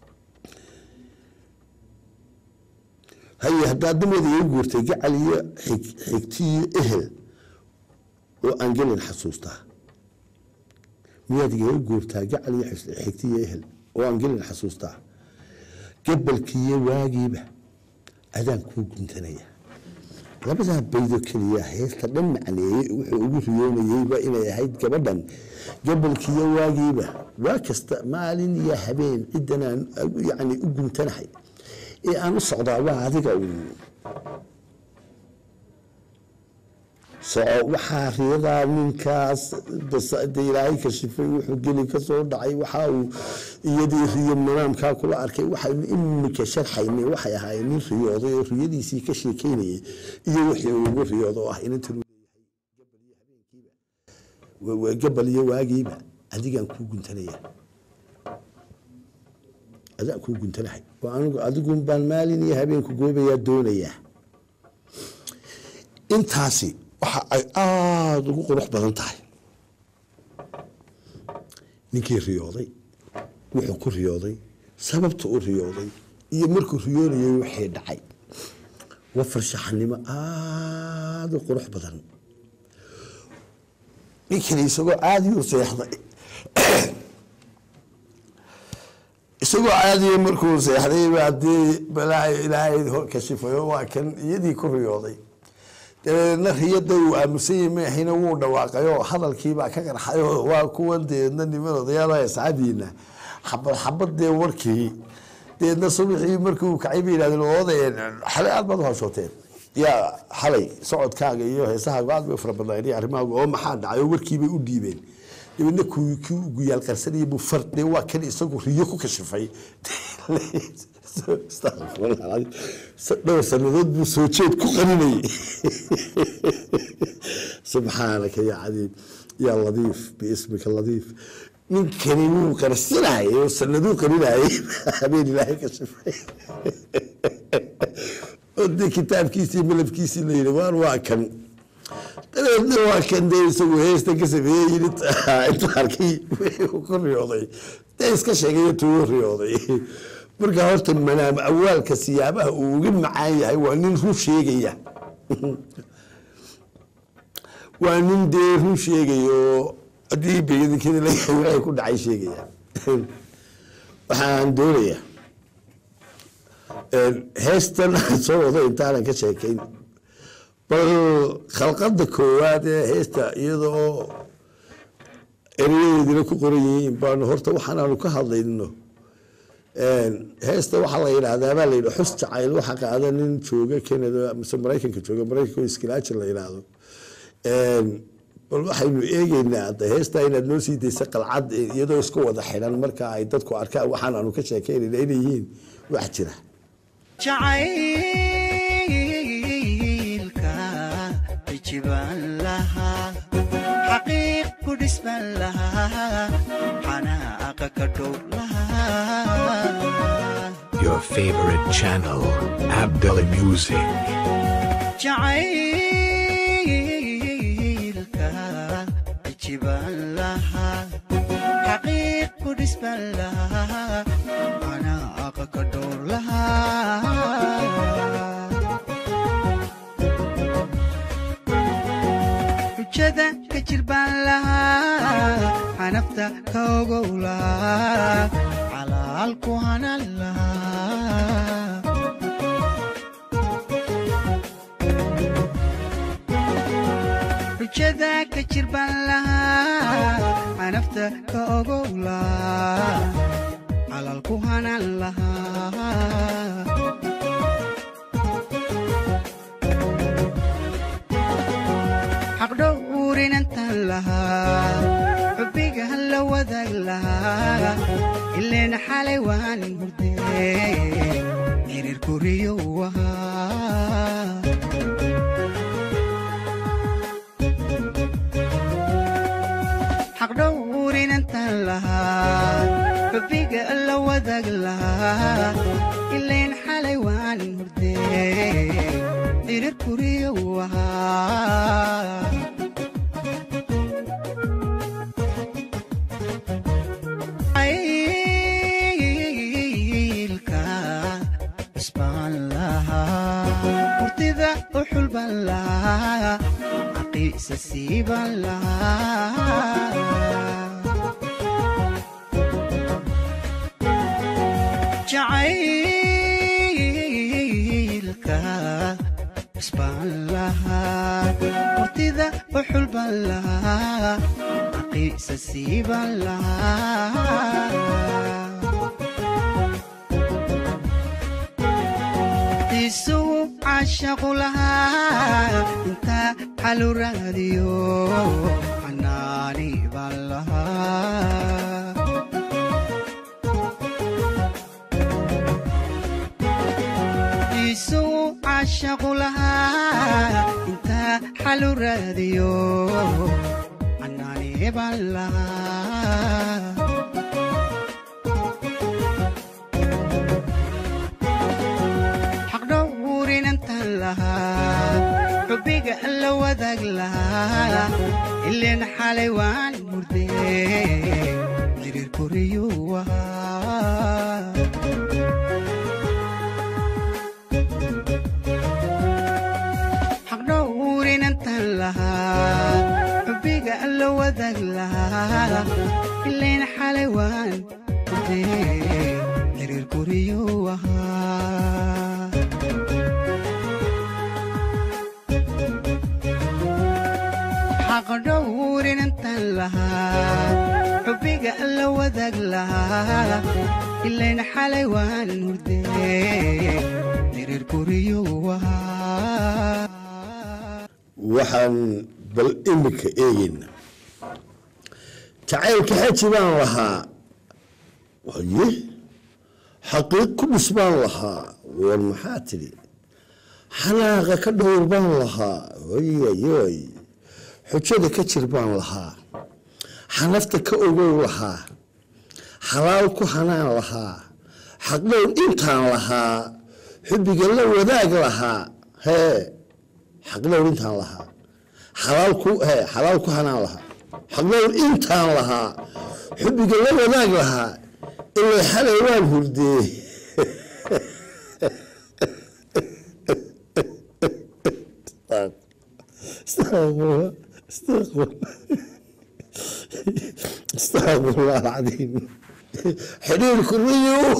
haye haddaa dameeda iga guurtay gacal iyo xigti iyo ehel oo aan gelin xasuustaa miyaad igaga guurtaa gacal iyo xigti iyo ehel oo aan gelin xasuustaa gabalkiiyo waagiiba adaan kuu guntanaya labadaa baydo keliya heesta dhan macneeyey wuxuu ugu riyoonayeyba inay ahayd gabadhan gabalkiiyo waagiiba waa kasta maalin iyo habeen ciddanaan yani u guntanahay ee aan u socdaa waa adiga uun soco waxaa riyadaa ninkaas de ilaahay kashifay wuxuu geli ka soo dhacay waxa uu iyadii riyo manaamkaa kula arkay waxaynu imika sharxaynay waxay ahaayeen nin riyooday oo riyadiisii ka sheekeynayay iyo wixii uu ugu riyoodo oo ah inantan leeyahay gabal iyo waagiiba adigaan kuu guntanaya adaan kuu guntanahay waa anigu adigun baan maalin iyo habeenku goobayaa doonayaa intaasi waxa ay aada ugu qurux badan tahay ninkii riyooday wuxuu ku riyooday sababta u riyooday iyo markuu riyoonayay wixii dhacay waa farshaxanimo aada u qurux badan ninkani isagoo caadiyu seexday isagoo caadiya markuu seexday baa dee balaayo ilaahay hor kashifayo waa kan iyadii ku riyooday dabeedna riyada uu aamusanyay maahina wuu dhawaaqayoo hadalkiibaa ka qarxayoo waa kuwan deedna niman odayaal asxaabiina xabad xabad dee warkii deedna subaxii markuu kacay bay yihahdeen oodayeen xalay aad baad u hashooteen yaa xalay socodkaaga iyo heesahaaga aad bay u fara badnaayeen iyo arrimahaaga oo maxaa dhacay oo warkiibay u dhiibeen dabeedna kii kii ugu yaal qarsanayay buu fardhe waa kan isagu riyo ku kashifay dhowr sanadood buu soo jeed ku qaninayay subxaanaka yaa cadiib yaa ladiif biismika ladiif ninkani wuu qarsanayay oo sanaduu qaninayay habeen ilaahay ka shifay oo dee kitaabkiisii malabkiisii la yidhi waan waa kan dabeedna waa kan dee isagu heesta ka sameeyey yidhi intuu arkay wixii ku riyooday dee iska sheegayo tuu riyooday marka horta manaam awaalka siyaabaha uu uga macaan yahay waa nin run sheegaya waa nin dee run sheegayo haddii begadikada layahay waxay ku dhacay sheegaya waxaan doonaya heestan soo wado intaanan ka sheekayn bal khalqada koowaad ee heesta iyadoo erayadeedina ku qoran yihiin baanu horta waxaanaanu ka hadlayno heesta waxaa la yidhaahdaa baa la yidhi xus jacayl waxa qaada nin jooga canada mise maraykanka jooga maraykanka oo iskilaaji la yidhaahdo bal waxaynu eegeynaa hadda heesta inaad noo sii daysa qalcad iyadoo isku wada xidhan marka ay dadku arkaan waxaan aanu ka sheekeynayna inay yihiin wax jira jacaylka ijibaan lahaa xaqiiq ku dhisman lahaa xanaaqa ka dhow lahaa Your favorite channel, Abdullah Music. jacaylka ijibaan lahaa xaqiiq ku dhisman lahaa xanaaqa ka dhow lahaa xujada ka jirbaan lahaa xanafta ka ogow lahaa xalaal ku hanan lahaa xujada ka jirbaan lahaa xanafta ka ogow lahaa xalaal ku hanan lahaa xaqdhowrinantan lahaa xubbiga la wadaag lahaa ileen xalay waan hurdee xiriir koriyo ahaa xaqdhowrinantan lahaa xubbiga la wadaag lahaa ileen xalay waan hurdee xiriir koriyo ahaa jacaylka isbaan lahaa hurtida u xulban lahaa caqiisa siiban lahaa jacaylka isbaan lahaa hurtida u xulban lahaa caqiisa siiban lahaa isugu caashaqu lahaa intaa xalu raadiyo xanaani baan lahaa isugu caashaqu lahaa intaa xalu raadiyo xanaani baan lahaa xaqdhowrinantan lahaa xubbiga la wadaag lahaa ileen xalay waan hurdee xiriir koriyo ahaa xaqdhowrinantan lahaa xubbiga la wadaag lahaa ileen xalay waan hurdee xiriir koriyo ahaa xaqdhowrinantan lahaa xubbiga la wadaag lahaa ileen xalay waan hurdee xiriir koriyo ahaa waxaan bal imika eegeyna jacaylka xaji baan lahaa waye xaqiiq ku dhis baan lahaa war maxaa tidhi xanaaqa ka dhowr baan lahaa oyayoy xujada ka jir baan lahaa xanafta ka ogow lahaa xalaal ku hanaan lahaa xaqdhown intaan lahaa xubbiga la wadaag lahaa hee xaqdhown intaan lahaa xalaal ku hee xalaal ku hanaan lahaa xaqdhown intaan lahaa xubbiga la wadaag lahaa ilay xalay waan hurdee استغفر استغفر استغفر الله العظيم حليل كلية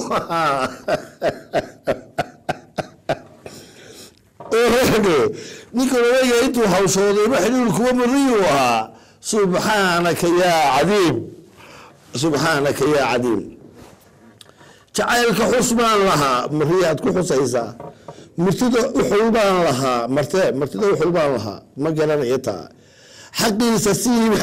ninkan odaga intuu hawshooday ma xiriir kuwa mariyu ahaa subxaanaka yaa cadiim subxaanaka yaa cadiim jacaylka xus baan lahaa mariyaad ku xusaysaa martida uxul baan lahaa marte martida uxul baan lahaa ma garanaya taa xaqiisa siib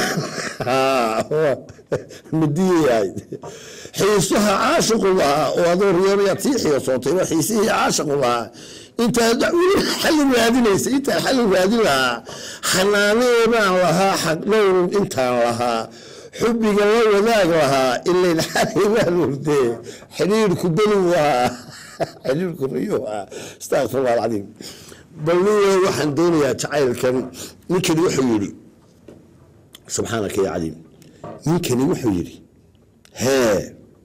madiyayahay xiisuha caashiqu lahaa oo adoo riyoonayaad sii xiisootay waa xiisihii caashiqu lahaa intaad xalli raadinaysa intaan xalli raadin lahaa xanaanadaan lahaa xaqdhowr intaan lahaa xubbiga la wadaag lahaa ilayn xalay baan hurdee xidhiirku beligu ahaa xidhiirku riyuu ahaa astaqfirullah alcadiim bal niyo waxaan doonayaa jacaylkan ninkani wuxuu yidhi subxaanaka ya cadiim ninkani wuxuu yidhi hee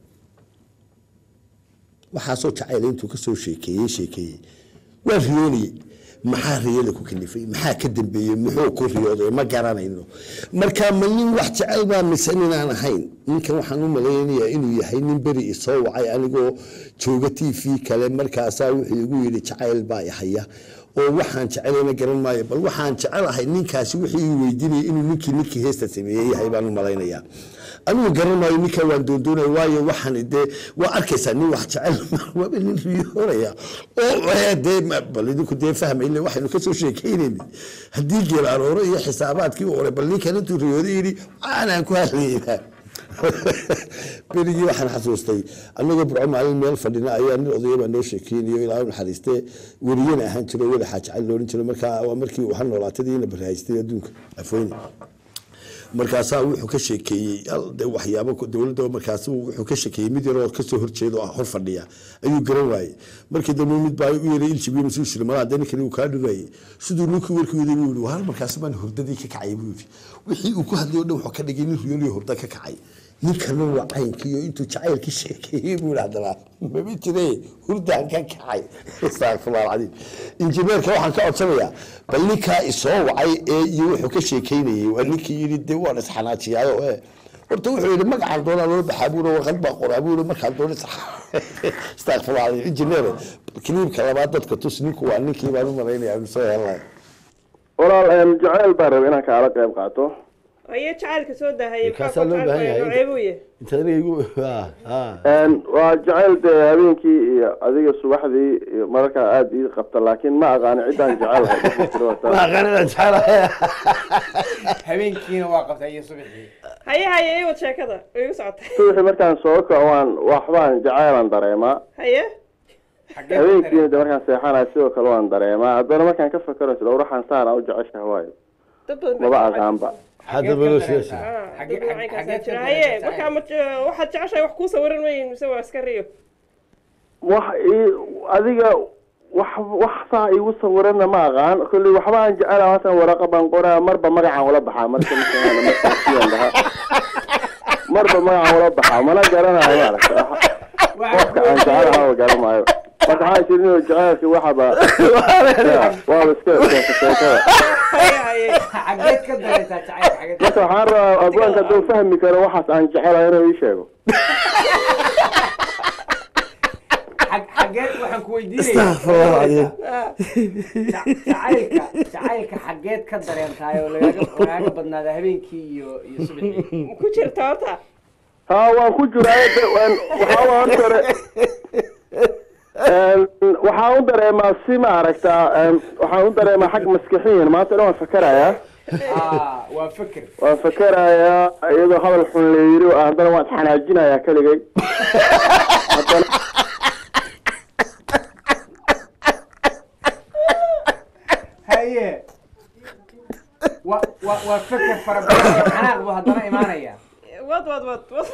waxaasoo jacayl intuu ka soo sheekeeyey sheekeeyey waa riyoonayey maxaa riyada ku kalifay maxaa ka dambeeyey muxuu ku riyooday ma garanayno marka ma nin wax jecel baa mise ninaan ahayn ninkan waxaan u malaynayaa inuu yahay nin beri isoo wacay anigoo jooga t v kale markaasaa wuxuu igu yidhi jacayl baa ihaya oo waxaan jecelayna garan maayo bal waxaan jecelahay ninkaasi wixii ii weydiinaya inuu ninkii ninkii heesta sameeyey yahay baan u malaynayaa anigu garan maayo ninkaa waan doondoonaya waayo waxaan dee waa arkaysaa nin wax jecel waaba nin riyoonaya oo dee bal idinku dee fahmayne waxaynu kasoo sheekeynayna haddii geel arooro iyo xisaabaadkii ore bal ninkan intuu riyooday yidhi aanaan ku hadlayna berigii waxaan xasuustay anagoo burco maalin meel fadhina ayaa nin odaya baa noo sheekeynayo ilaa u naxariistee weriyana ahaan jiro weli xaaji cali loohan jiro markaa waa markii uu hanoolaatadiina barhaystay adduunka afweyne markaasaa wuxuu ka sheekeeyey de waxyaabo dowladda markaas wuxuu ka sheekeeyey mid yaroo kasoo horjeeda oo hor fadhiya ayuu garan waayey markii dambe mid baa u yeeray iljibiyo masuu shiri malaa dee ninkani uu kaa dhirayay siduu ninkii warkii waday buu yihi hal markaas baan hurdadii ka kacay buu yidhi wixii uu ku hadlay o dhan wuxuu ka dhigay nin riyooniyo hurda ka kacay ninkana waa caynkiiyo intuu jacaylkii sheekeeyey buu haddana mama jire hurdaan ka kacay astaqfirullah alcadiim injineerka waxaan ka codsanayaa bal ninkaa isoo wacay ee iyo wuxuu ka sheekeynayey waa ninkii yidhi dee waan isxanaajiyaayo ee horta wuxuu yidhi magacaan doonaa loo baxaa buuri warqad baa qoraa buuri markaan doona astaqfirullah alcadiim injineer kiliibka labaad dadka tus ninku waa ninkii baan u malaynayaa anu soo helnay walaal jaceyl baan rabay inaan kaala qayb qaato aye jacaylka soo dahayay Kaasaa loo baahan yahay. ceebuye intanigu waa jaceyl dee habeenkii iyo adiga subaxdii iyo mararka aada ii qabta laakiin ma aqaani ciddaan jecelahay habeenkiina waa qabtay iyo subaxii haye haye iwad sheekada igu socotay subaxii markaan soo kaco waan waxbaan jaceylan dareemaa haye habeenkiina de markaan seexanayo sidoo kale waan dareemaa haddana markaan ka fakero isla uraxan saana u jeceshaha waayo dad badan maba aqaanba haddaba loo sheesa Ah, dad badan caynkaasaa jira haye markaa ma je- waxaad jeceshahay wax kuu sawiran mayin mise waa iska riyo wax ii adiga wax wax saa igu sawirana ma aqaan kolley waxba aan jecela haatan waraqa baan qoraa marba magacaan ula baxaa marka markaan markaan dhahaa marba magacaan ula baxaa mana garanayo maaragta qofka aan jecelaha ma garanaayo marka waxaa jirin inuu jaceylka waxaba waaba iska sheekada haye haye xageed ka dareysaa jacaylka xageed marka waxaan rabaa abwaanka hadduu fahmi karo waxaas aan jecelahay inuu ii sheego xag- xageed waxaan ku Astaghfirullah alazim. weydiinaya jacaylka jacaylka xageed ka dareentahay oo lagaaga lagaaga badnaada habeenkii iyo iyo subaxii ku jirta horta haa waan ku jiraa de- waan- waxaa waan hore waxaan u dareemaa si ma aragtaa em, waxaan u dareemaa xag maskixiyan maanta dhan waan fakerayaa ah waa fikir waan fakerayaa iyadoo hadal xun la yiri oo haddana waan isxanaajinayaa keligay haddana haye wa wa waa fikir fara badan xanaaq buu haddana imaanaya wad wad wad wad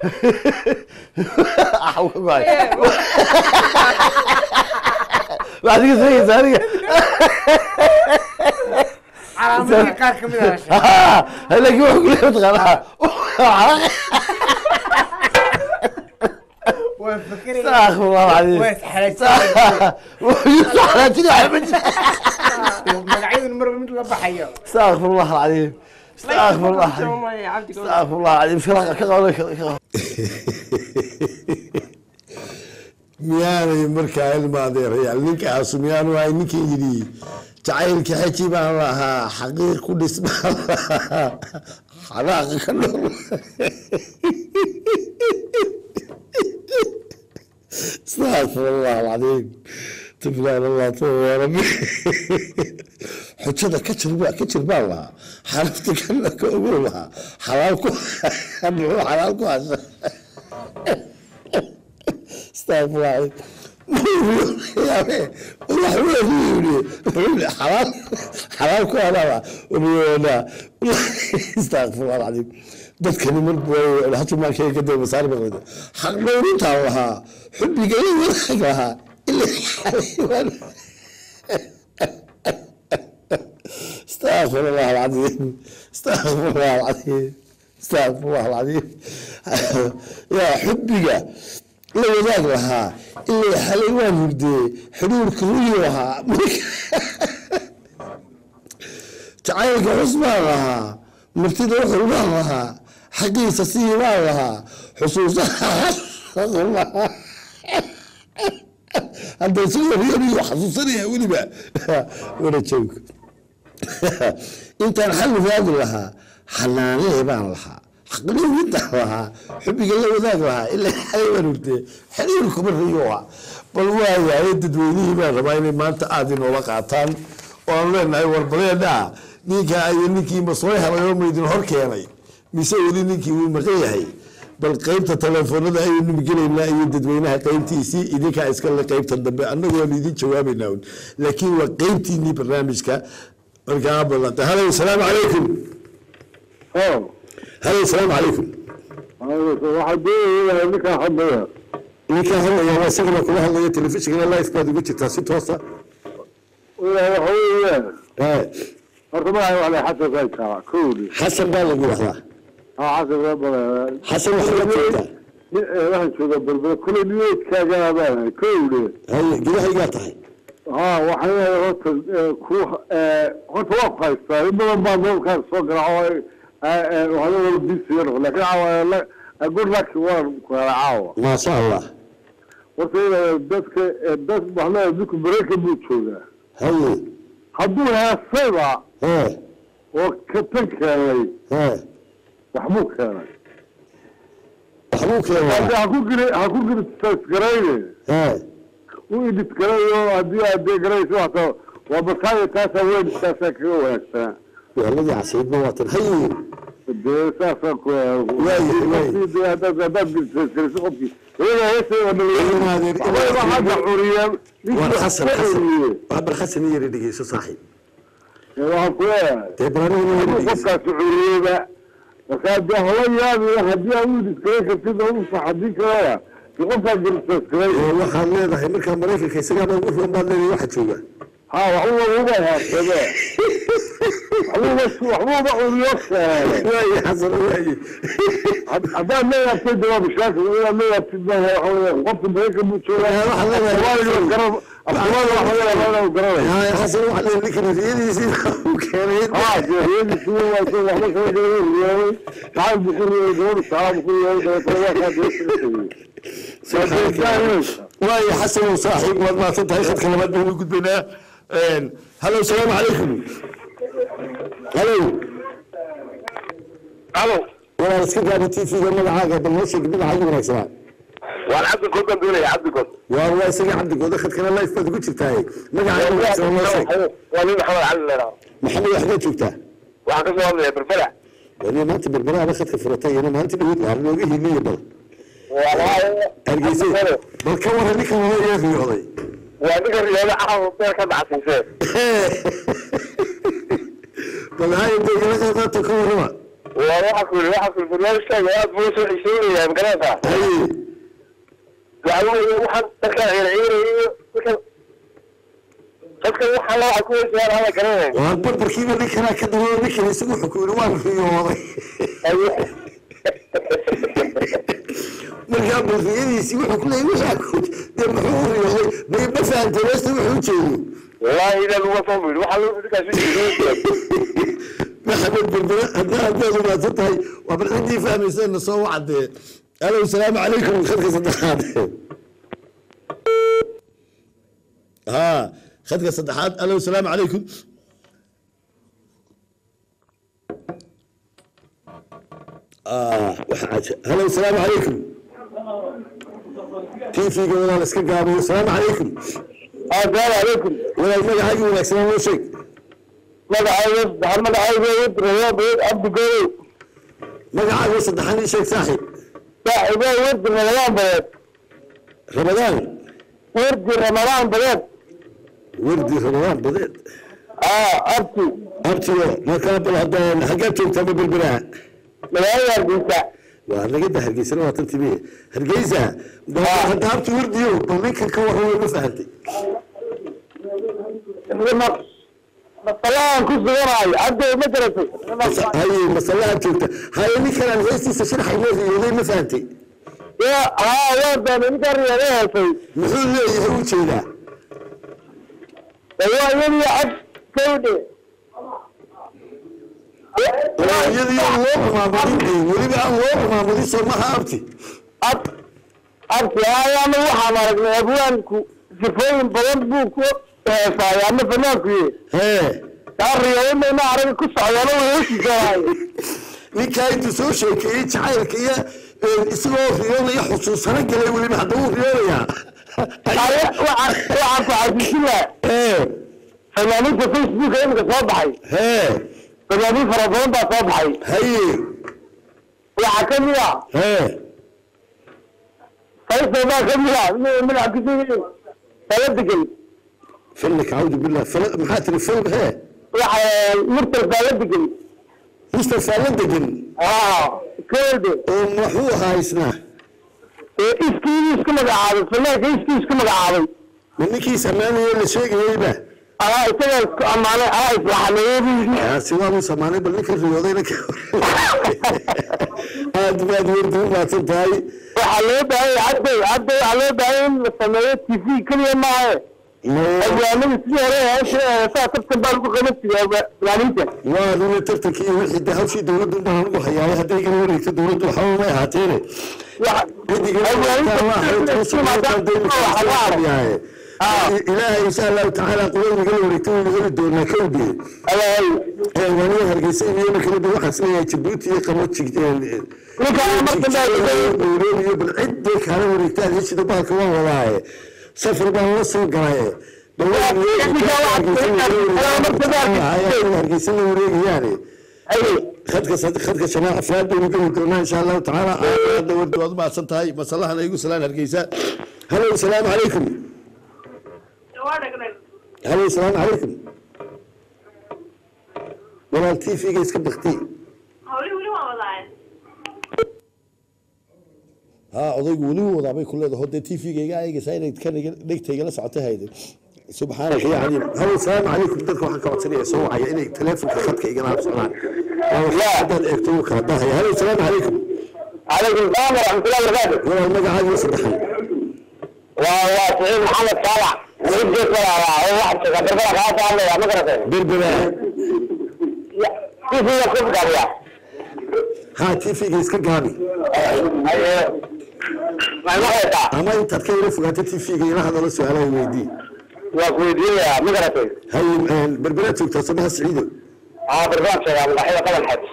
waxaad iga sheegaysaa aniga calaamadihii qaar kamid ah heshay laakiin wuxuu kule mataqaanaa waa fikiraya astaghfirullah alcadiim waa isxalaajinaya wuxuu xalaajin waxa ma jira magacyadun marba mid la baxayo astaghfirullah alcadiim astaghfirullah Soomaya, cabdiga. astaghfirullah alcadiim ka ka qabo ka qabo miyaanay markaa ilma adeerayaal ninkaasu miyaanu ahay ninkii yidhi jacaylka xaji baan lahaa xaqiiq ku dhis baan lahaa xanaaqa ka nool استغفر الله العظيم تبلان الله توبة يا ربي حجada ka jir ka jir baan lahaa xalafta kana ka ogow lahaa xalaal ku muxuu xalaal ku hasha استغفر الله حلال حلال ku hadaba استغفر الله العظيم dadkani marba hatu maankay ka daba masaari baqlida xaq dhowrintaa lahaa xubbiga in wanaag lahaa ila استغفر الله العظيم استغفر الله العظيم استغفر الله العظيم يا حبك la wadaag lahaa ilaa xalay waan hurdee xidhuurka ruyi lahaa jacaylka xus baan lahaa martida wuxuu baan lahaa xaqiisa sii baan lahaa xusuusaha lahaa hadda sida riyaniyo xasuusanaya weliba wana joog intaan xal wadaagi lahaa xanaanee baan lahaa xaqnimidaan lahaa xubbiga la wadaag lahaa ilaa xalay waan hurdee xiriirkuma riyuha bal waayahay dadweynihii baan rabaa inay maanta aada inoola qaataan oo aan leenahay warbadeedhaa ninkaa iyo ninkii ma soo helay oo maydin hor keenay mise weli ninkii wuu maqan yahay bal qaybta telefoonada ayaynu gelaynaa iyo dadweynaha qaybtiisii idinkaa iskale qaybta dambe annagu waanu idin jawaabaynaa un laakiin waa qaybtiinii barnaamijka markaa badanta halo asalaamu calaykum halo asalaamu calaykum waxaa doonaya ninkaa hadlaya ninkaa hadlaya waa isagana kula hadlaya telefishinka life baad uga jirtaa si toosa waxa weeyaan Eh, horta magaca waxaa la xasan saykaa kowdi xasan baa lagu dhahdaa ha xasan waa badan xasan waxaa la joogtaa waxaan joogaa berbera kule niyeedkaagaa baanahay kowde haye gudahaygaa tahay ha waxaan leeyahay horta ku horta waa ku haystaa in badan baa noolkaas soo garaaco waxaa wala bisiya noqo laakiin caawa good luck waan ku hela caawa maasha allah horta ina dadka dad waxaa leeyahay dinku maraykan buu joogaa haye hadduu heesayba eh oo ka tan keenay eh waxbuu keenay waxbuu keenaa hadda ha ku giri ha ku giri tasgarayne eh u idit garayo haddii aad dee garayso hata waa bataayo taasaa weyn taasaa kaga wanaagsanaa weeladii casiibna waa tan haye dee saasaa ku Waayo, waayo. haddaad haddaad giriso qofkii iyaga heesay oo Ilmaadeen, dhalay hadda curiya war xasan xasan curiye waxbar xasan yari dhegeyso saaxiib waxaan ku leeyahay dee barnaamijna hadduu dhegeyso qofkaasi curiyeyba markaa dee hala yaabiyo haddii aad u idit garay kartid oo u sax haddii kalea dee qofkaa giritasgaray Eh, waxaad leedahay markaa maraykanka isagaaba ugu roon baad leedahay waxa jooga ha waxbuuba uba heesade waxbuuba waxbuuba curiyo keenay waaye xasan waaye haddaad leeyaabtay de waa bishaakil inaad leeyaabtid ma waxa weeye qofka maraykan buu joogaa Eh, waxaad leedahay- Soomaaliga garan afsoomaaliga waxa laga yaabaa inuu garanayo haye xasan waxaa leedahay ninkan riyadiisii u keenay ها جهيز سوى وصل وحنا كنا جايين اليوم تعال بكل يوم تعال بكل يوم طلعوا كان waaye xasan oo saaxiib waad mahadsan tahay khadka labaad baan u gudbaynaa halo asalaamu calaykum halo الو walaal iska gaaba t v-ga magacaaga bal noo sheeg magacaaga wanaagsanaa وانا عبد الكل كان بيقول يا عبد الكل waa waa isaga cabdigooda khadkana life baad ugu jirtaaye magacaaga wanaagsanaa noo sheeg وانا محمد علي maxamed waxbaad joogtaa waxaan kasoo hadlaya berfela wani maanta berberaaba khadka furatay ina maanta dhaweyd waa nooga hiliya bal hargeysa bal ka waran ninkan wada yaa riyooday waa ninka riyaada caawa beer ka dhacsiisee bal haya dee ila qaadaata ka warrama waa waxa ku waxa ku barnaamijkaaga aad buu soo xiisoonayaan garanaysaa haye waxa weeye waxaan dadka ciirciirayo dadkan dadkan waxaa la waxa ku weysayaan hada garanaya waa barbarkiiba ninkanaa ka dabo ninkan isagu wuxuu ku yidhi waan riyooday markaa barriyadiisii wuxuu ku leeyay waxaa ku dee muxuu u riyooday may ma fahantay meesta wuxuu u jeedo والله إذا هو صبر وحلو ذيك شيء maxamed berbere hadda haddaad umaadsan tahay waa bal ciddii fahmayseenna soo wacdee alo salaamu calaykum khadka saddexaad ha khadka saddexaad alo asalaamu calaykum halo asalaamu calaykum tiifiga walaal iska gaabiyo asalaamu calaykum asalaamu calaykum walaal magacaaga wanaagsanaa noo sheeg magacayga saddexan magacayga rayaabed cabdi gooyow magacaaga saddexan ii sheeg saaxib saaxiibaa wirdi ramadaan badeed ramadaan wirdi ramadaan badeed wardi ramadaan badeed aa abti abtiyo markaa bal haddaan xaggaad joogtaa ma berberaha magaalada hargeysa waa nagada hargeysana waa tan timiye hargeysa hadda abti wardiyo bal ninkan ka warramay ma fahantay masalahan ku suganayo hadda ma garatay haye masalaha joogta haye ninkan aan heestiisa sharaxa inoo riyooday ma fahantay ya haa waa doonay ninkaan riyaada heesay muxuu leeyahay u jeedaa waa iyadii cad kawdhe waa iyadii aan loo rumaamudin weliba aan loo rumaamudin soo maha abti ab abti ayaana waxaan aragnay abwaanku sifooyin badan buu ku heesaay ama fanaanku ye hee kaa riyaadana araga ku socdaana way heshiisanaay ninkaa intuu soo sheekeeyey jacaylka iyo isagoo riyoonaya xusuusana galay weliba hadda wuu riyoonayaa waxaan ku xasuusin lahaa hee fanaaniinta facebooka imika soo baxay hee fanaaniin fara badan baa soo baxay haye waxaa ka mid ah hee faysal baa ka mid ah magaca kusugayn tala degan filmka cawdu billah fil maxaa tiri film hee waxa murtal baa la degan mustafa la degan aa kawde oo muxuu ahaa isna iskiidii isku magacaabay fanaanka iskii isku magacaabay ma ninkii samaanayo la sheegayeyba alaa isagaa isku ammaanay alaa islaxameeyey yaasi waa uu samaanay bal ninka riyoodayna ka aad baad wardi u maadsan tahay waxaa loo baahan yahay cadday cadday waxaa loo baahan in la sameeyo t v keliya maahe abwaanada sidii hore heesha saa tartan baa lagu qaban jiray fanaaniinta waa nina tartankii iyo wixii de hawshii dowladdu baan ugu hayaay hadday igala wareegto dowladdu waxba may ahaateene ilaahay insha allahu tacaala qulada nagala wareegto waynu heli doonaa kowdee waaniga hargeysa iyo markale de waxaan isleeyahay jabuuti iyo qamoji nairobi iyo bal ciday kaala wareegtaan heshida bahalka waan wadaaye safar baan la soo galaye hargeysa la wareegayaane khadka khadka shamaa afraad baynu geli doonaa insha allahu tacaala aada wardi waad umahadsan tahay masalahan igu salaan hargeysa halo asalaamu calaykum halo asalaamu calaykum walaal t v-ga iska bakti ها odaygu weli wuu wadaabay ku leedahay dee t v-ga iga eegaysaa inay kan dhegta igala socota hayde subxaanaka ya caliim halo asalaamu calaykum dadka waxaan ka codsanaya soo wacaya inay teleefonka khadka igala habsadaan haddaan eegto wuu kala dahaya halo asalaamu calaykum calaykum salaam waraxmatullahi wabarakaatu walaal magacaaga saddexan waa waa saciid maxamed saalax mudgeed walaalaa oo wax berbera kaa soo hadlaya ma garatay berbera tifiga ku gabiya ha t v-ga iska gaabi ma maqlaysaa ama intaad ka ila fogaato t v-ga ila hadalo su-aalaha weydii waa ku weydiinayaa ma garatay hay berberaad joogtaa samaha siciido aa berbera sheegaa madaxyada qaban xaj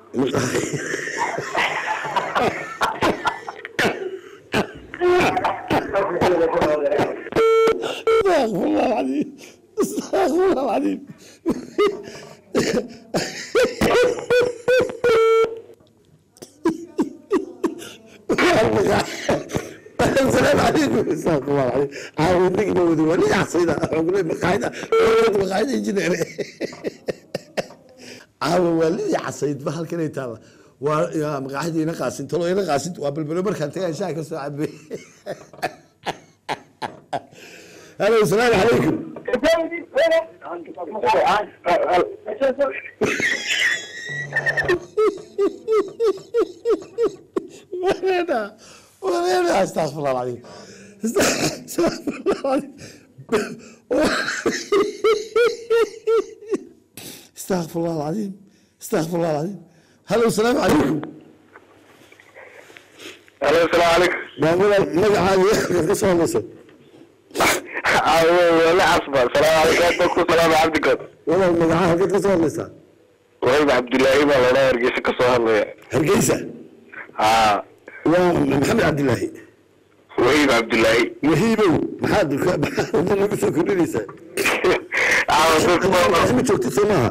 استغفر الله العظيم استغفر الله العظيم السلام عليكم استغفر الله العظيم عاودني نودي ولي عصيده اقول مقاعده مقاعده يجينا caawa waa lidii casayd ba halkan ay taala waa maqaaxdii ina qaasin talo ina qaasin waa balbalo markaan tagaa shaha ka soo cabe halo asalaamu calaykum وين وين استغفر الله العظيم استغفر الله العظيم استغفر الله العظيم استغفر الله العظيم هلا السلام عليكم alo asalaamu calaykum بقول لك مقعد يخرج قصة ونص wala casba salaamu calaykum ku salaama cabdikood walaal magacaha halkeed ka soo hadlaysaa wahayb cabdilaahi baa loodhaa hargeysa ka soo hadlaya hargeysa ha waa maxamed cabdilaahi wahayb cabdilaahi wahiibow maxaad maxaad nagu soo kordhinaysaa caawa dadka ma joogtid soo maaha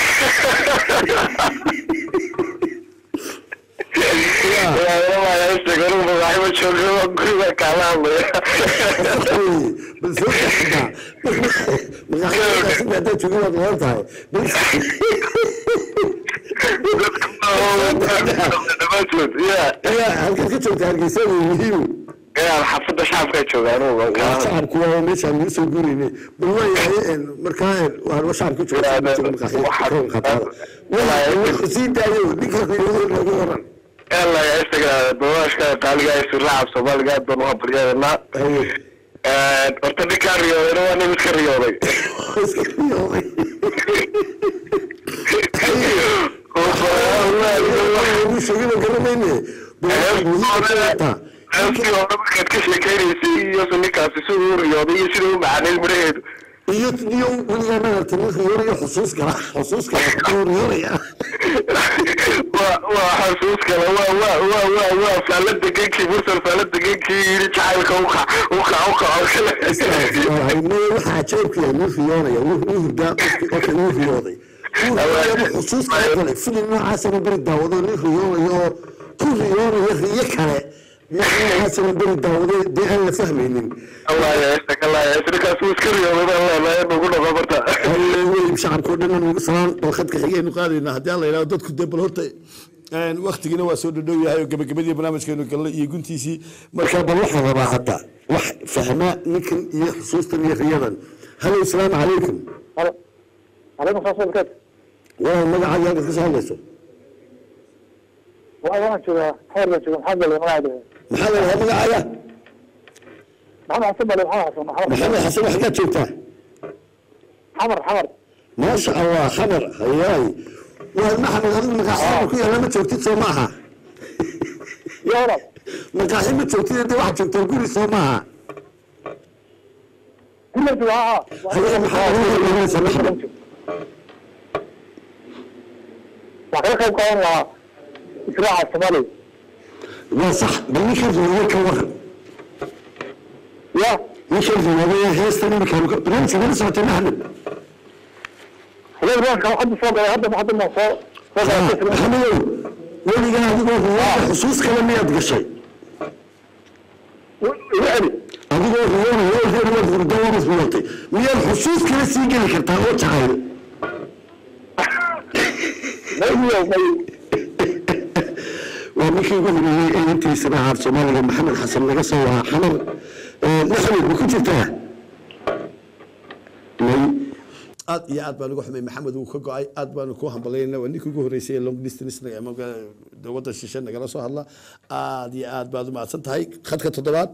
magaxima jooga guriga kaala hadlaya bal soo kaxdaa maqaxyadaasi haddaad joogin waad nolan tahay bal dhamaantood ya yaa halkaad ka joogtaa hargeysa wahiibow ya xafada shacabka jooga anugu shacabku waa meeshaan lagu soo guurayne bal waayahay markaa waa shacabka jooga sii daayo ninka loogu oran yalla isaga dodaashka qaaliga siraaca soomaaliga aad baan uga baryadanaa horta ninkaa riyoodayna waa nin iska riyooday iska riyooday ugu sheegay garanayne heestii hore markaad ka sheekeynaysay iyo ninkaasi siduu u riyooday iyo siduu u macaanay midhaheedu iyo iyo weligaa maaragtay nin riyoonaya xusuus gala xusuus gala oo riyoonaya waa waa xasuus kale waa waa waa waa waa faala degenkii mursal faala degenkii yidhi jacaylka uka uka uka oo kale waxaa ajaybku yahay nin riyoonaya wuu hurdaa qofka wuu riyooday xusuus kala galay filim noocaasana beri daawado nin riyoonayo oo ku riyoonaya riyo kale noocaasana beri daawado dee aan la fahmaynin ninkaas wuu iska riyooday leenahay nagu noqo marta wey shacabkao dhan nagu salaan dalkhadka xigaynu qaadaynaa haddii aan la yidhahdo dadku dee bal horta waktigiina waa soo dhadhow yahay oo gabagabadii barnaamijkeenu galnay iyo guntiisii marka bal waxaan rabaa hadda wax fahmaa ninkan iyo xusuustan iyo riyadan halo asalaamu calaykum عليكم السلام ورحمة waa magacaaga halkaad ka soo hadlayso الله وأنا شو حول شو محمد اللي ما أدري maxaa la yidhaha magacaaga محمد حسن اللي محمد حسن محمد maxamed xasan wax kaad joogtaa حمر حمر maasha allah khabar hayaay waa maxamed adigu maqaaxi ku yaala ma joogtid soo maaha يا ولد maqaaxi ma joogtid dee waxaad joogtaa guri soo maaha كل الدعاء hayaa maxaa ugu hormarinaysa maxamed وحنا كم كان إسراع الصومالي waa sax bal ninkan riwaayad ka waran يا ninkan riwaayada heestan iminkaanu ka barnaamijka nala socotay maxamed هذا البنك كان حد فوق هذا ما حد ما فوق فوق maxamedow weligaa adigoo riwaayada xusuus kale miyaad gashay يعني adigoo riwaayada reer waad hurdo waad isbulatay miyaad xusuus kale sii geli kartaa oo jacayl ما هي وما waa ninkii ugu horeeyey ee intiisa dhacaad soomaaliga maxamed xasan laga soo waa xamar maxamed ma ku jirtaa may aad iyo aad baan uga xumay maxamed wuu ka go-ay aad baanu ku hambalayna waa ninkii ugu horreysay ee long distance ama waddan shishe nagala soo hadla aad iyo aad baad u mahadsan tahay khadka toddobaad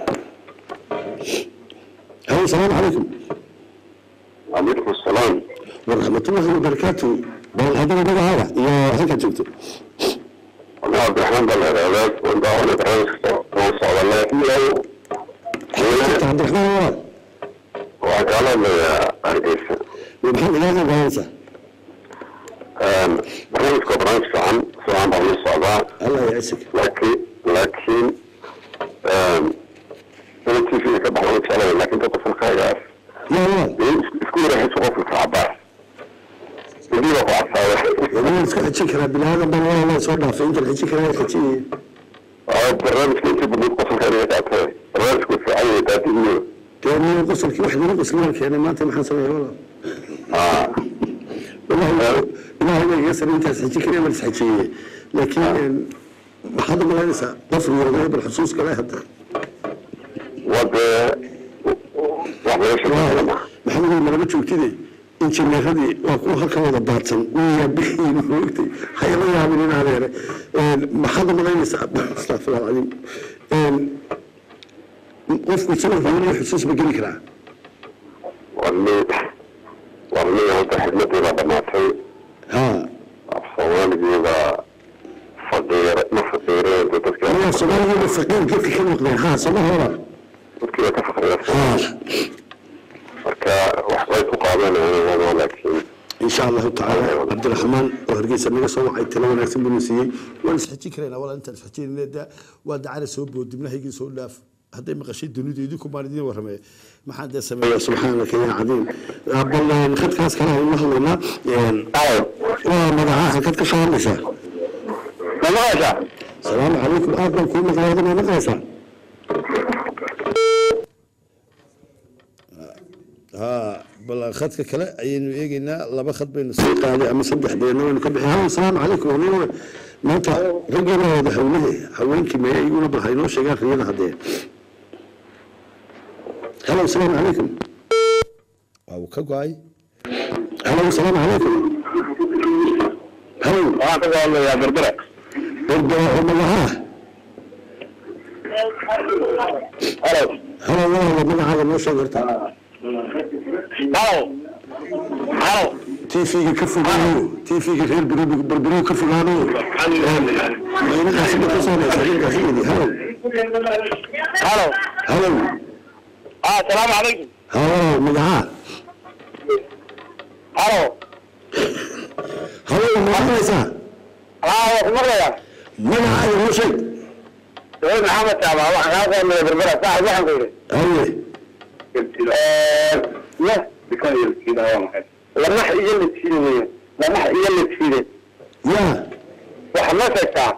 halo asalaamu calaykum calaykum asalaam waraxmatullahi wabarakaatu bal haddana magacaada iyo halkaad joogto ana cabdiraxmaan baa la ihahdaa wandaawana barnaamijka waan socdanay cabdiraxmaan walaal waxaan kaala hadlayaa hargeysa maxaad ilaaha badanaysaa barnaamijka waa barnaamij fiican fiican baa la socdaa allah yacisig laakiin laakiin ina t v ka baxda jeclaya laakiin dadka fulkaygaas yaa walaal isku wareexayso qofka kacabaas idii baa ku cadsaada waan isku xejin karaa bilaadan baan walaa soo dhaafay intaan xejin karaa xejiyay barnaamijka intii badnayd qosolka inaga qaatay barnaamijku fiican yahay daadihiyo dee miya qosolkii wax lagu qoslaan keenay maanta maxaan sameeya walaal wallahi ilaahay baa iga saray intaas xejin karaa baan isxejiyey laakiin maxaad u malaynaysaa qof riyooday bal xusuus kale hadda wadee wax laga sheekeeya ma maxamed malama joogtide injineeradii waa kuwa halka wada baadsan wiyaa bixiin moogtay hayla yaabin in adeere maxaad u malaynaysaa astafirullah alcadiim qofku isagoo riyoonayo xusuus ma geli karaa warni warni hadda xidmadeeda dhamaatay ha af soomaaligeeda faqiir ma faqiireen dadka anigaa soomaaligeeda faqiir gedka ka noqdeen ha sooma hora dadkiiba ka faqriya ha qabanayna wanaagsan in sha allahu tacaala cabdiraxmaan oo hargeysa naga soo wacay talo wanaagsan buu siiyey waan isxijin karaynaa walaa intaan isxijinayna da waa dacana soo bood dibnahaygii soo dhaaf hadday maqashay dunidu idinku baan idiin warramay maxaan dee sameeya subxaanaka yaa cadiim bal khadkaas kale aynu hadlaynaa waa magacaha halkaad ka soo hadlaysaa mamaqasha salaamu calaykum aad baan kuu maqlay adina maqlaysaa ها بل خدك كلا أينو إيجينا لما خد بين السوق هذا أما صدح بينه وين كبح ها السلام عليكم ونيو ما أنت رجل هذا حوله حوين كما يقولوا بحينو شجار خلينا هذين هلا السلام عليكم أو كقاي هلا السلام عليكم هلا waxaa ka soo hadlayaa berbera برضه هم ها halo هلا والله من هذا مو شجرته halo halo تيفيك كفغانو تيفيك غير برو بربرو كفغانو ما أنا أحسب تصوني سجل أخيني هلا halo هلا ah asalaamu calaykum هلا مدعاء halo هلا مدعاء haa waa ku maqlayaa مدعاء يا شيء saciid maxamed taaba waxaan kaa soo hadlaya berbera saaxib waxaan ku yidhi أيه lamax iyo la tiide weeye lamax iyo la tiide يا waxa ma sheegtaa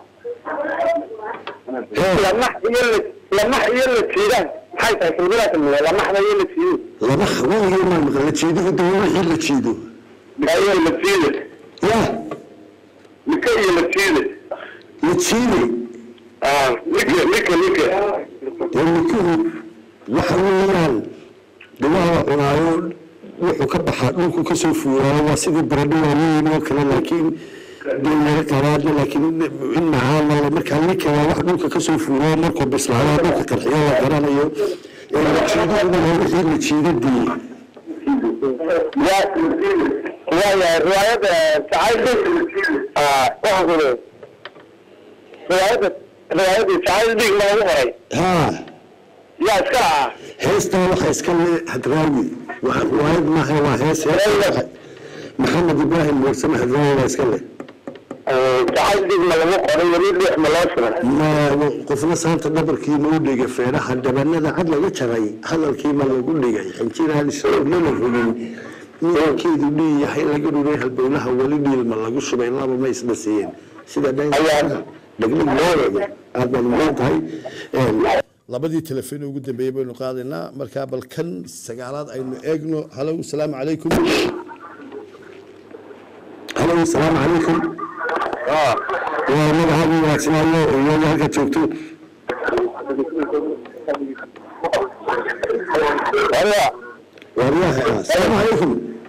lamax iyo la lamax iyo la tiidaan maxay tahay silbilaa tilmiya lamaxda iyo la tiide لما خويه ما مغلا تشيدو دولة حين تشيدو iyo la tiide يا nika iyo la tiide يتشيدي nika nika nika يملكوه وحويان دواء عنايون wuxuu ka baxaa dhulku kasoo fuuraayo waa sidii baradho waaweyn oo kale laakiin dowlada qaraadna laakiin in macaamala markaa ninkaa wax dhulka kasoo fuuraayo markuu bislaado dhulka qarxiyo la garanayo jiidaduna waa wixii la jiidadii waayahay riwaayadda jacayl waxaan ku leeyahay riwaayadda riwaayadda jacayl dhig loogu qoray haa yaa iska lahaa heestaa waxa iska le hadraawi waa riwaayad maaha waa hees hees maxamed ibraahim muursame hadraawi waa iska leh jacayl dhig ma lagu qoray weli dhix ma loo shiray ma qofna saanta dhabarkii ma u dhigay feeraha dhabanada cad laga jaray hadalkii ma lagu dhigay xinjiraan lala rogin midabkeedu dhii yahay laga dhuray halbowlaha weli dhiil ma lagu shubay laba ma isla siiyeen sida dhaglig aad baad mudan tahay labadii telefoon ugu dambeeyey baynu qaadaynaa markaa bal kan sagaalaad aynu eegno halow salaamu calaykum halow salaamu calaykum waa magacaadu wanaagsanaayo iyo halka joogto waryaha asalaamu calaykum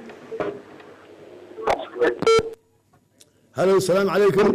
halow salaamu calaykum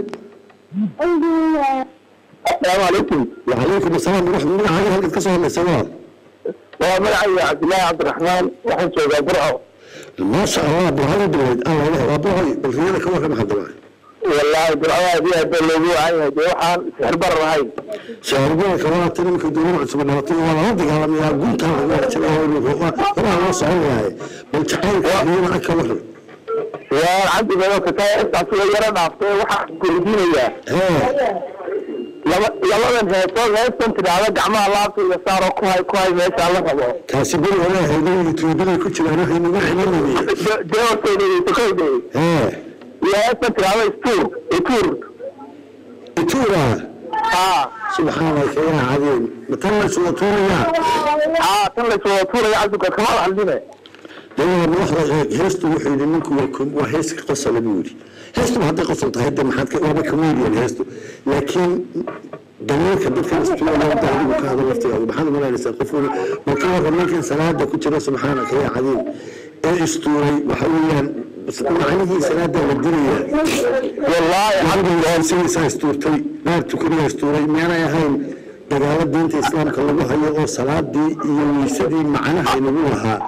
asalaamu calaykum وعليكم السلام ورحمة الله عليه هل كسر الله سواء waa magacayga cabdillaahi cabdiraxmaan waxaan joogaa burco ما شاء الله ابو هذا بالولد الله له ابو هاي بالرياضة كم كم حد الله wallaahi burcadaadii hadda loogu wacanyahay dee waxaan sixirbar lahayn شهر بنا كمان تنم كدور عصب النبطي ولا عندك على مياه قلت هذا ما تبغى هو هو ما صار يعني بل تعال كمان أكبر waa cabdiga oo kataa intaas uga yara dhaaftay waxaan kuridinayaa ها laba labadan heesood heestan tidhaahda gacmaha laabta iyo saaro ku hay ku hay meesha la rabo كاسبين ولا هيدي يتوبين كل شيء أنا هيني ما حلمني dee horteydaysa koydey ها iyo heestan tidhaahda istuur ituur تورا haa سبحانك يا عظيم متى سوى تورا haa tan layswada tuuraya cabdigood kama hadline dawaa madaxda heestu wuxuu yidhi ninku waa heeska qosala buu yidhi heestu hadday qosol tahay de maxaad waaba comedian heestu laakiin dameerka dadka istuulayada adigu ka hadal laftigaadu maxaad umalaynaysaa qof waa ka warran ninkan salaada ku jira subxaanaka yaa cadiim ee istuuray waxa weeyaan macnihii salaada la dirayaa wallaahi cabdigaansigiisaa istuurtay dhaar tukaniyaa istuuray miyaanay ahayn dagaalo diinta islaamka lagu hayo oo salaadii iyo weysadii macnaha inagu lahaa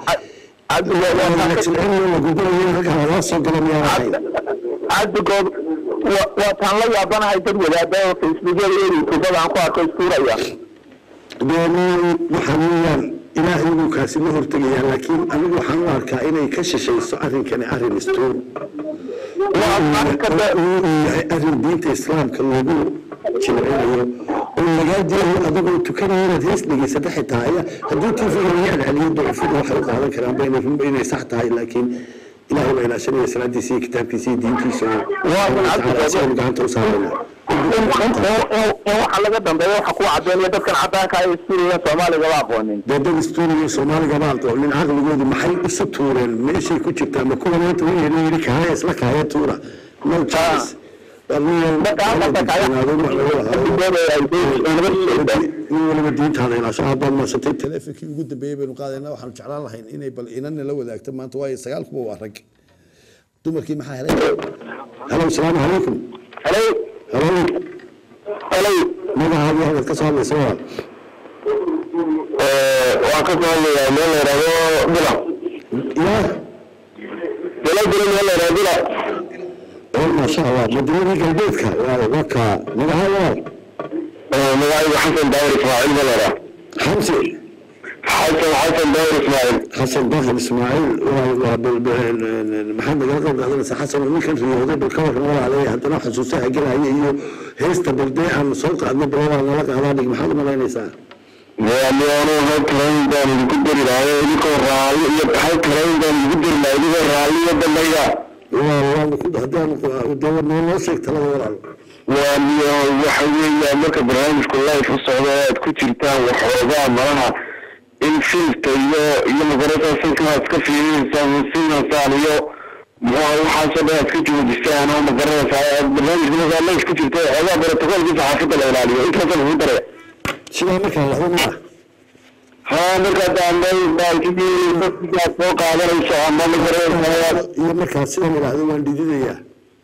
cabdigood waa taan la yaabanahay dad wadaada facebookyada iyo youtubada aan ku arko istuuraya waxaa weeyaan ilaahay buu kaasi la hortegayaa laakiin anigu waxaan u arkaa inay ka shishayso arrinkani arrin istuur uu yahay arrin diinta islaamka loogu jimcinayo oo lagaa diidayo adagoo tukanaya inaad hees dhegeysata xitaa aya haddii tiifiga laga celceliyo ducufadu waxay u qaadan karaan ba inay runba inay sax tahay laakiin ilaahay baa ilaashanaya salaadiisa iyo kitaabkiisa iyo diintiisa oo asaganu gacanta u saarana in waxa laga dambeeya waxa ku cadeynaya dadkan cadaanka ay iskuuliga soomaaliga ba aqoonin dee dad istuuriga soomaaliga baa aqoonin caqligoodu maxay isu tuureen meeshay ku jirtaa ma kuwa maanta wayna yidhi kahaya isla kahaya tuura no chance nin waliba diintaada ilaasho aad baad maasantay teleefonkii ugu dambeeyey baynu qaadayna waxaanu jeclaan lahayn inay bal inana la wadaagto maanta waayo sagaal kuba waa rag dumarkii maxaa helay halo asalaamu calaykum hello halo hello magacaadi hadad ka soo hadlaysa waa waan ka soo hadlayaa meel la yidhahdo bila yaa bila bila meel la yidhahdo bila oo maasha allah madiinadii galbeedka waa waka magaca waa magacaygu xasan daawir ismaaciil ba la yidhaha xamsi xasan xasan daawir ismaaciil xasan bakar ismaaciil waa- waa bal- bal- maxaad nagala qayb qaadanaysaa xasan oo ninkan riyooday bal ka waran walaalay haddana xusuusaha gelaya iyo heesta baldee aan soo qaadno balwaa nala qaadaa dhig maxaad u malaynaysaa waaliyaano hal kalayn baan idinku dari lahay idinkoo raalli iyo hal kalayn baan idinku dari lahay idinkoo raalli iyo dambeeya waa waanu ku haddaan dee noo noo sheeg talada walaal waaliyo waxa weeyaan marka barnaamijku life u socdo oo aad ku jirtaan waxoogaa malaha in filmka iyo iyo magarata filka aad ka fiirinaysaan sinasaan iyo muxua waxaasoo dhan aad ka joojisaan oo magaranaysaa aad barnaamijka markaa life ku jirto waxoogaa brotocolkii saxaafadda la ilaaliyo intaasa lagu daraya sidaa markaa lahdo maa haa markaa daambay baalkidii dadkiaad soo qaadanayso ama magaranaysaa iyo markaa sidan idhaahdo waan dhididayaa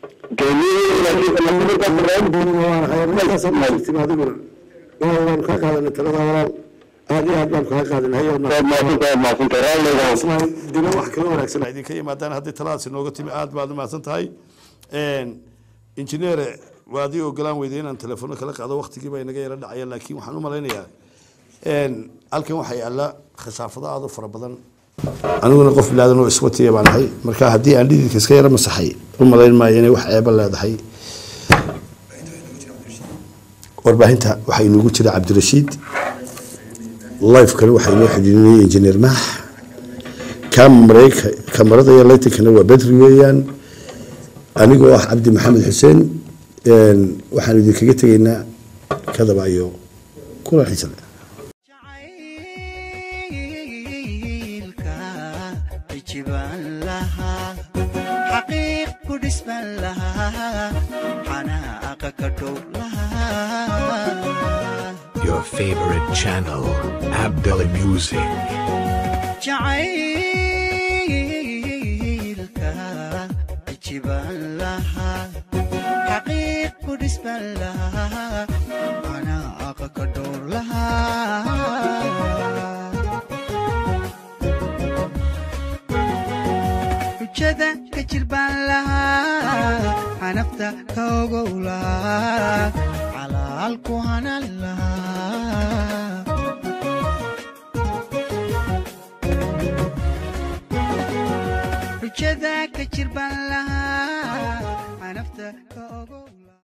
adiguna waanu kaa qaadanay talada walaal aad iyo aad baanu kaa qaadanay dilo wax kala wanaagsan ay idinka yimaadaan haddii taladaasi nooga timi aad baad umahadsan tahay injineere waa adii ogolaan weyday inaan telefono kala qaado waktigii baa inaga yara dhacaya laakiin waxaan u malaynayaa halkan waxaa yaala khasaafado aad u fara badan aniguna qof bilaadan oo iswatiya baan ahay marka haddii aan dhididka iska yara masaxay u malayn maayo inay wax ceebo leedahay warbaahinta waxaa inoogu jira cabdirashiid lifekana waxaa inoo xidhiidinaya injineer maax kamareyka kamarada iyo laytankana waa bedri weeyaan anigoo ah cabdi maxamed xuseen waxaan idinkaga tegaynaa kadaba iyo kulan xiisa leh jacaylka ijibaan lahaa xaqiiq ku dhisban lahaa xanaaqa ka dhow lahaa Your favorite channel, Abdullah Music. jacaylka ijibaan lahaa xaqiiq ku dhisban lahaa xanaaqa ka dhow lahaa xujada ka jirbaan lahaa xanafta ka ogow lahaa calaalku hanan lahaa xujada ka jirbaan lahaa xanafta ka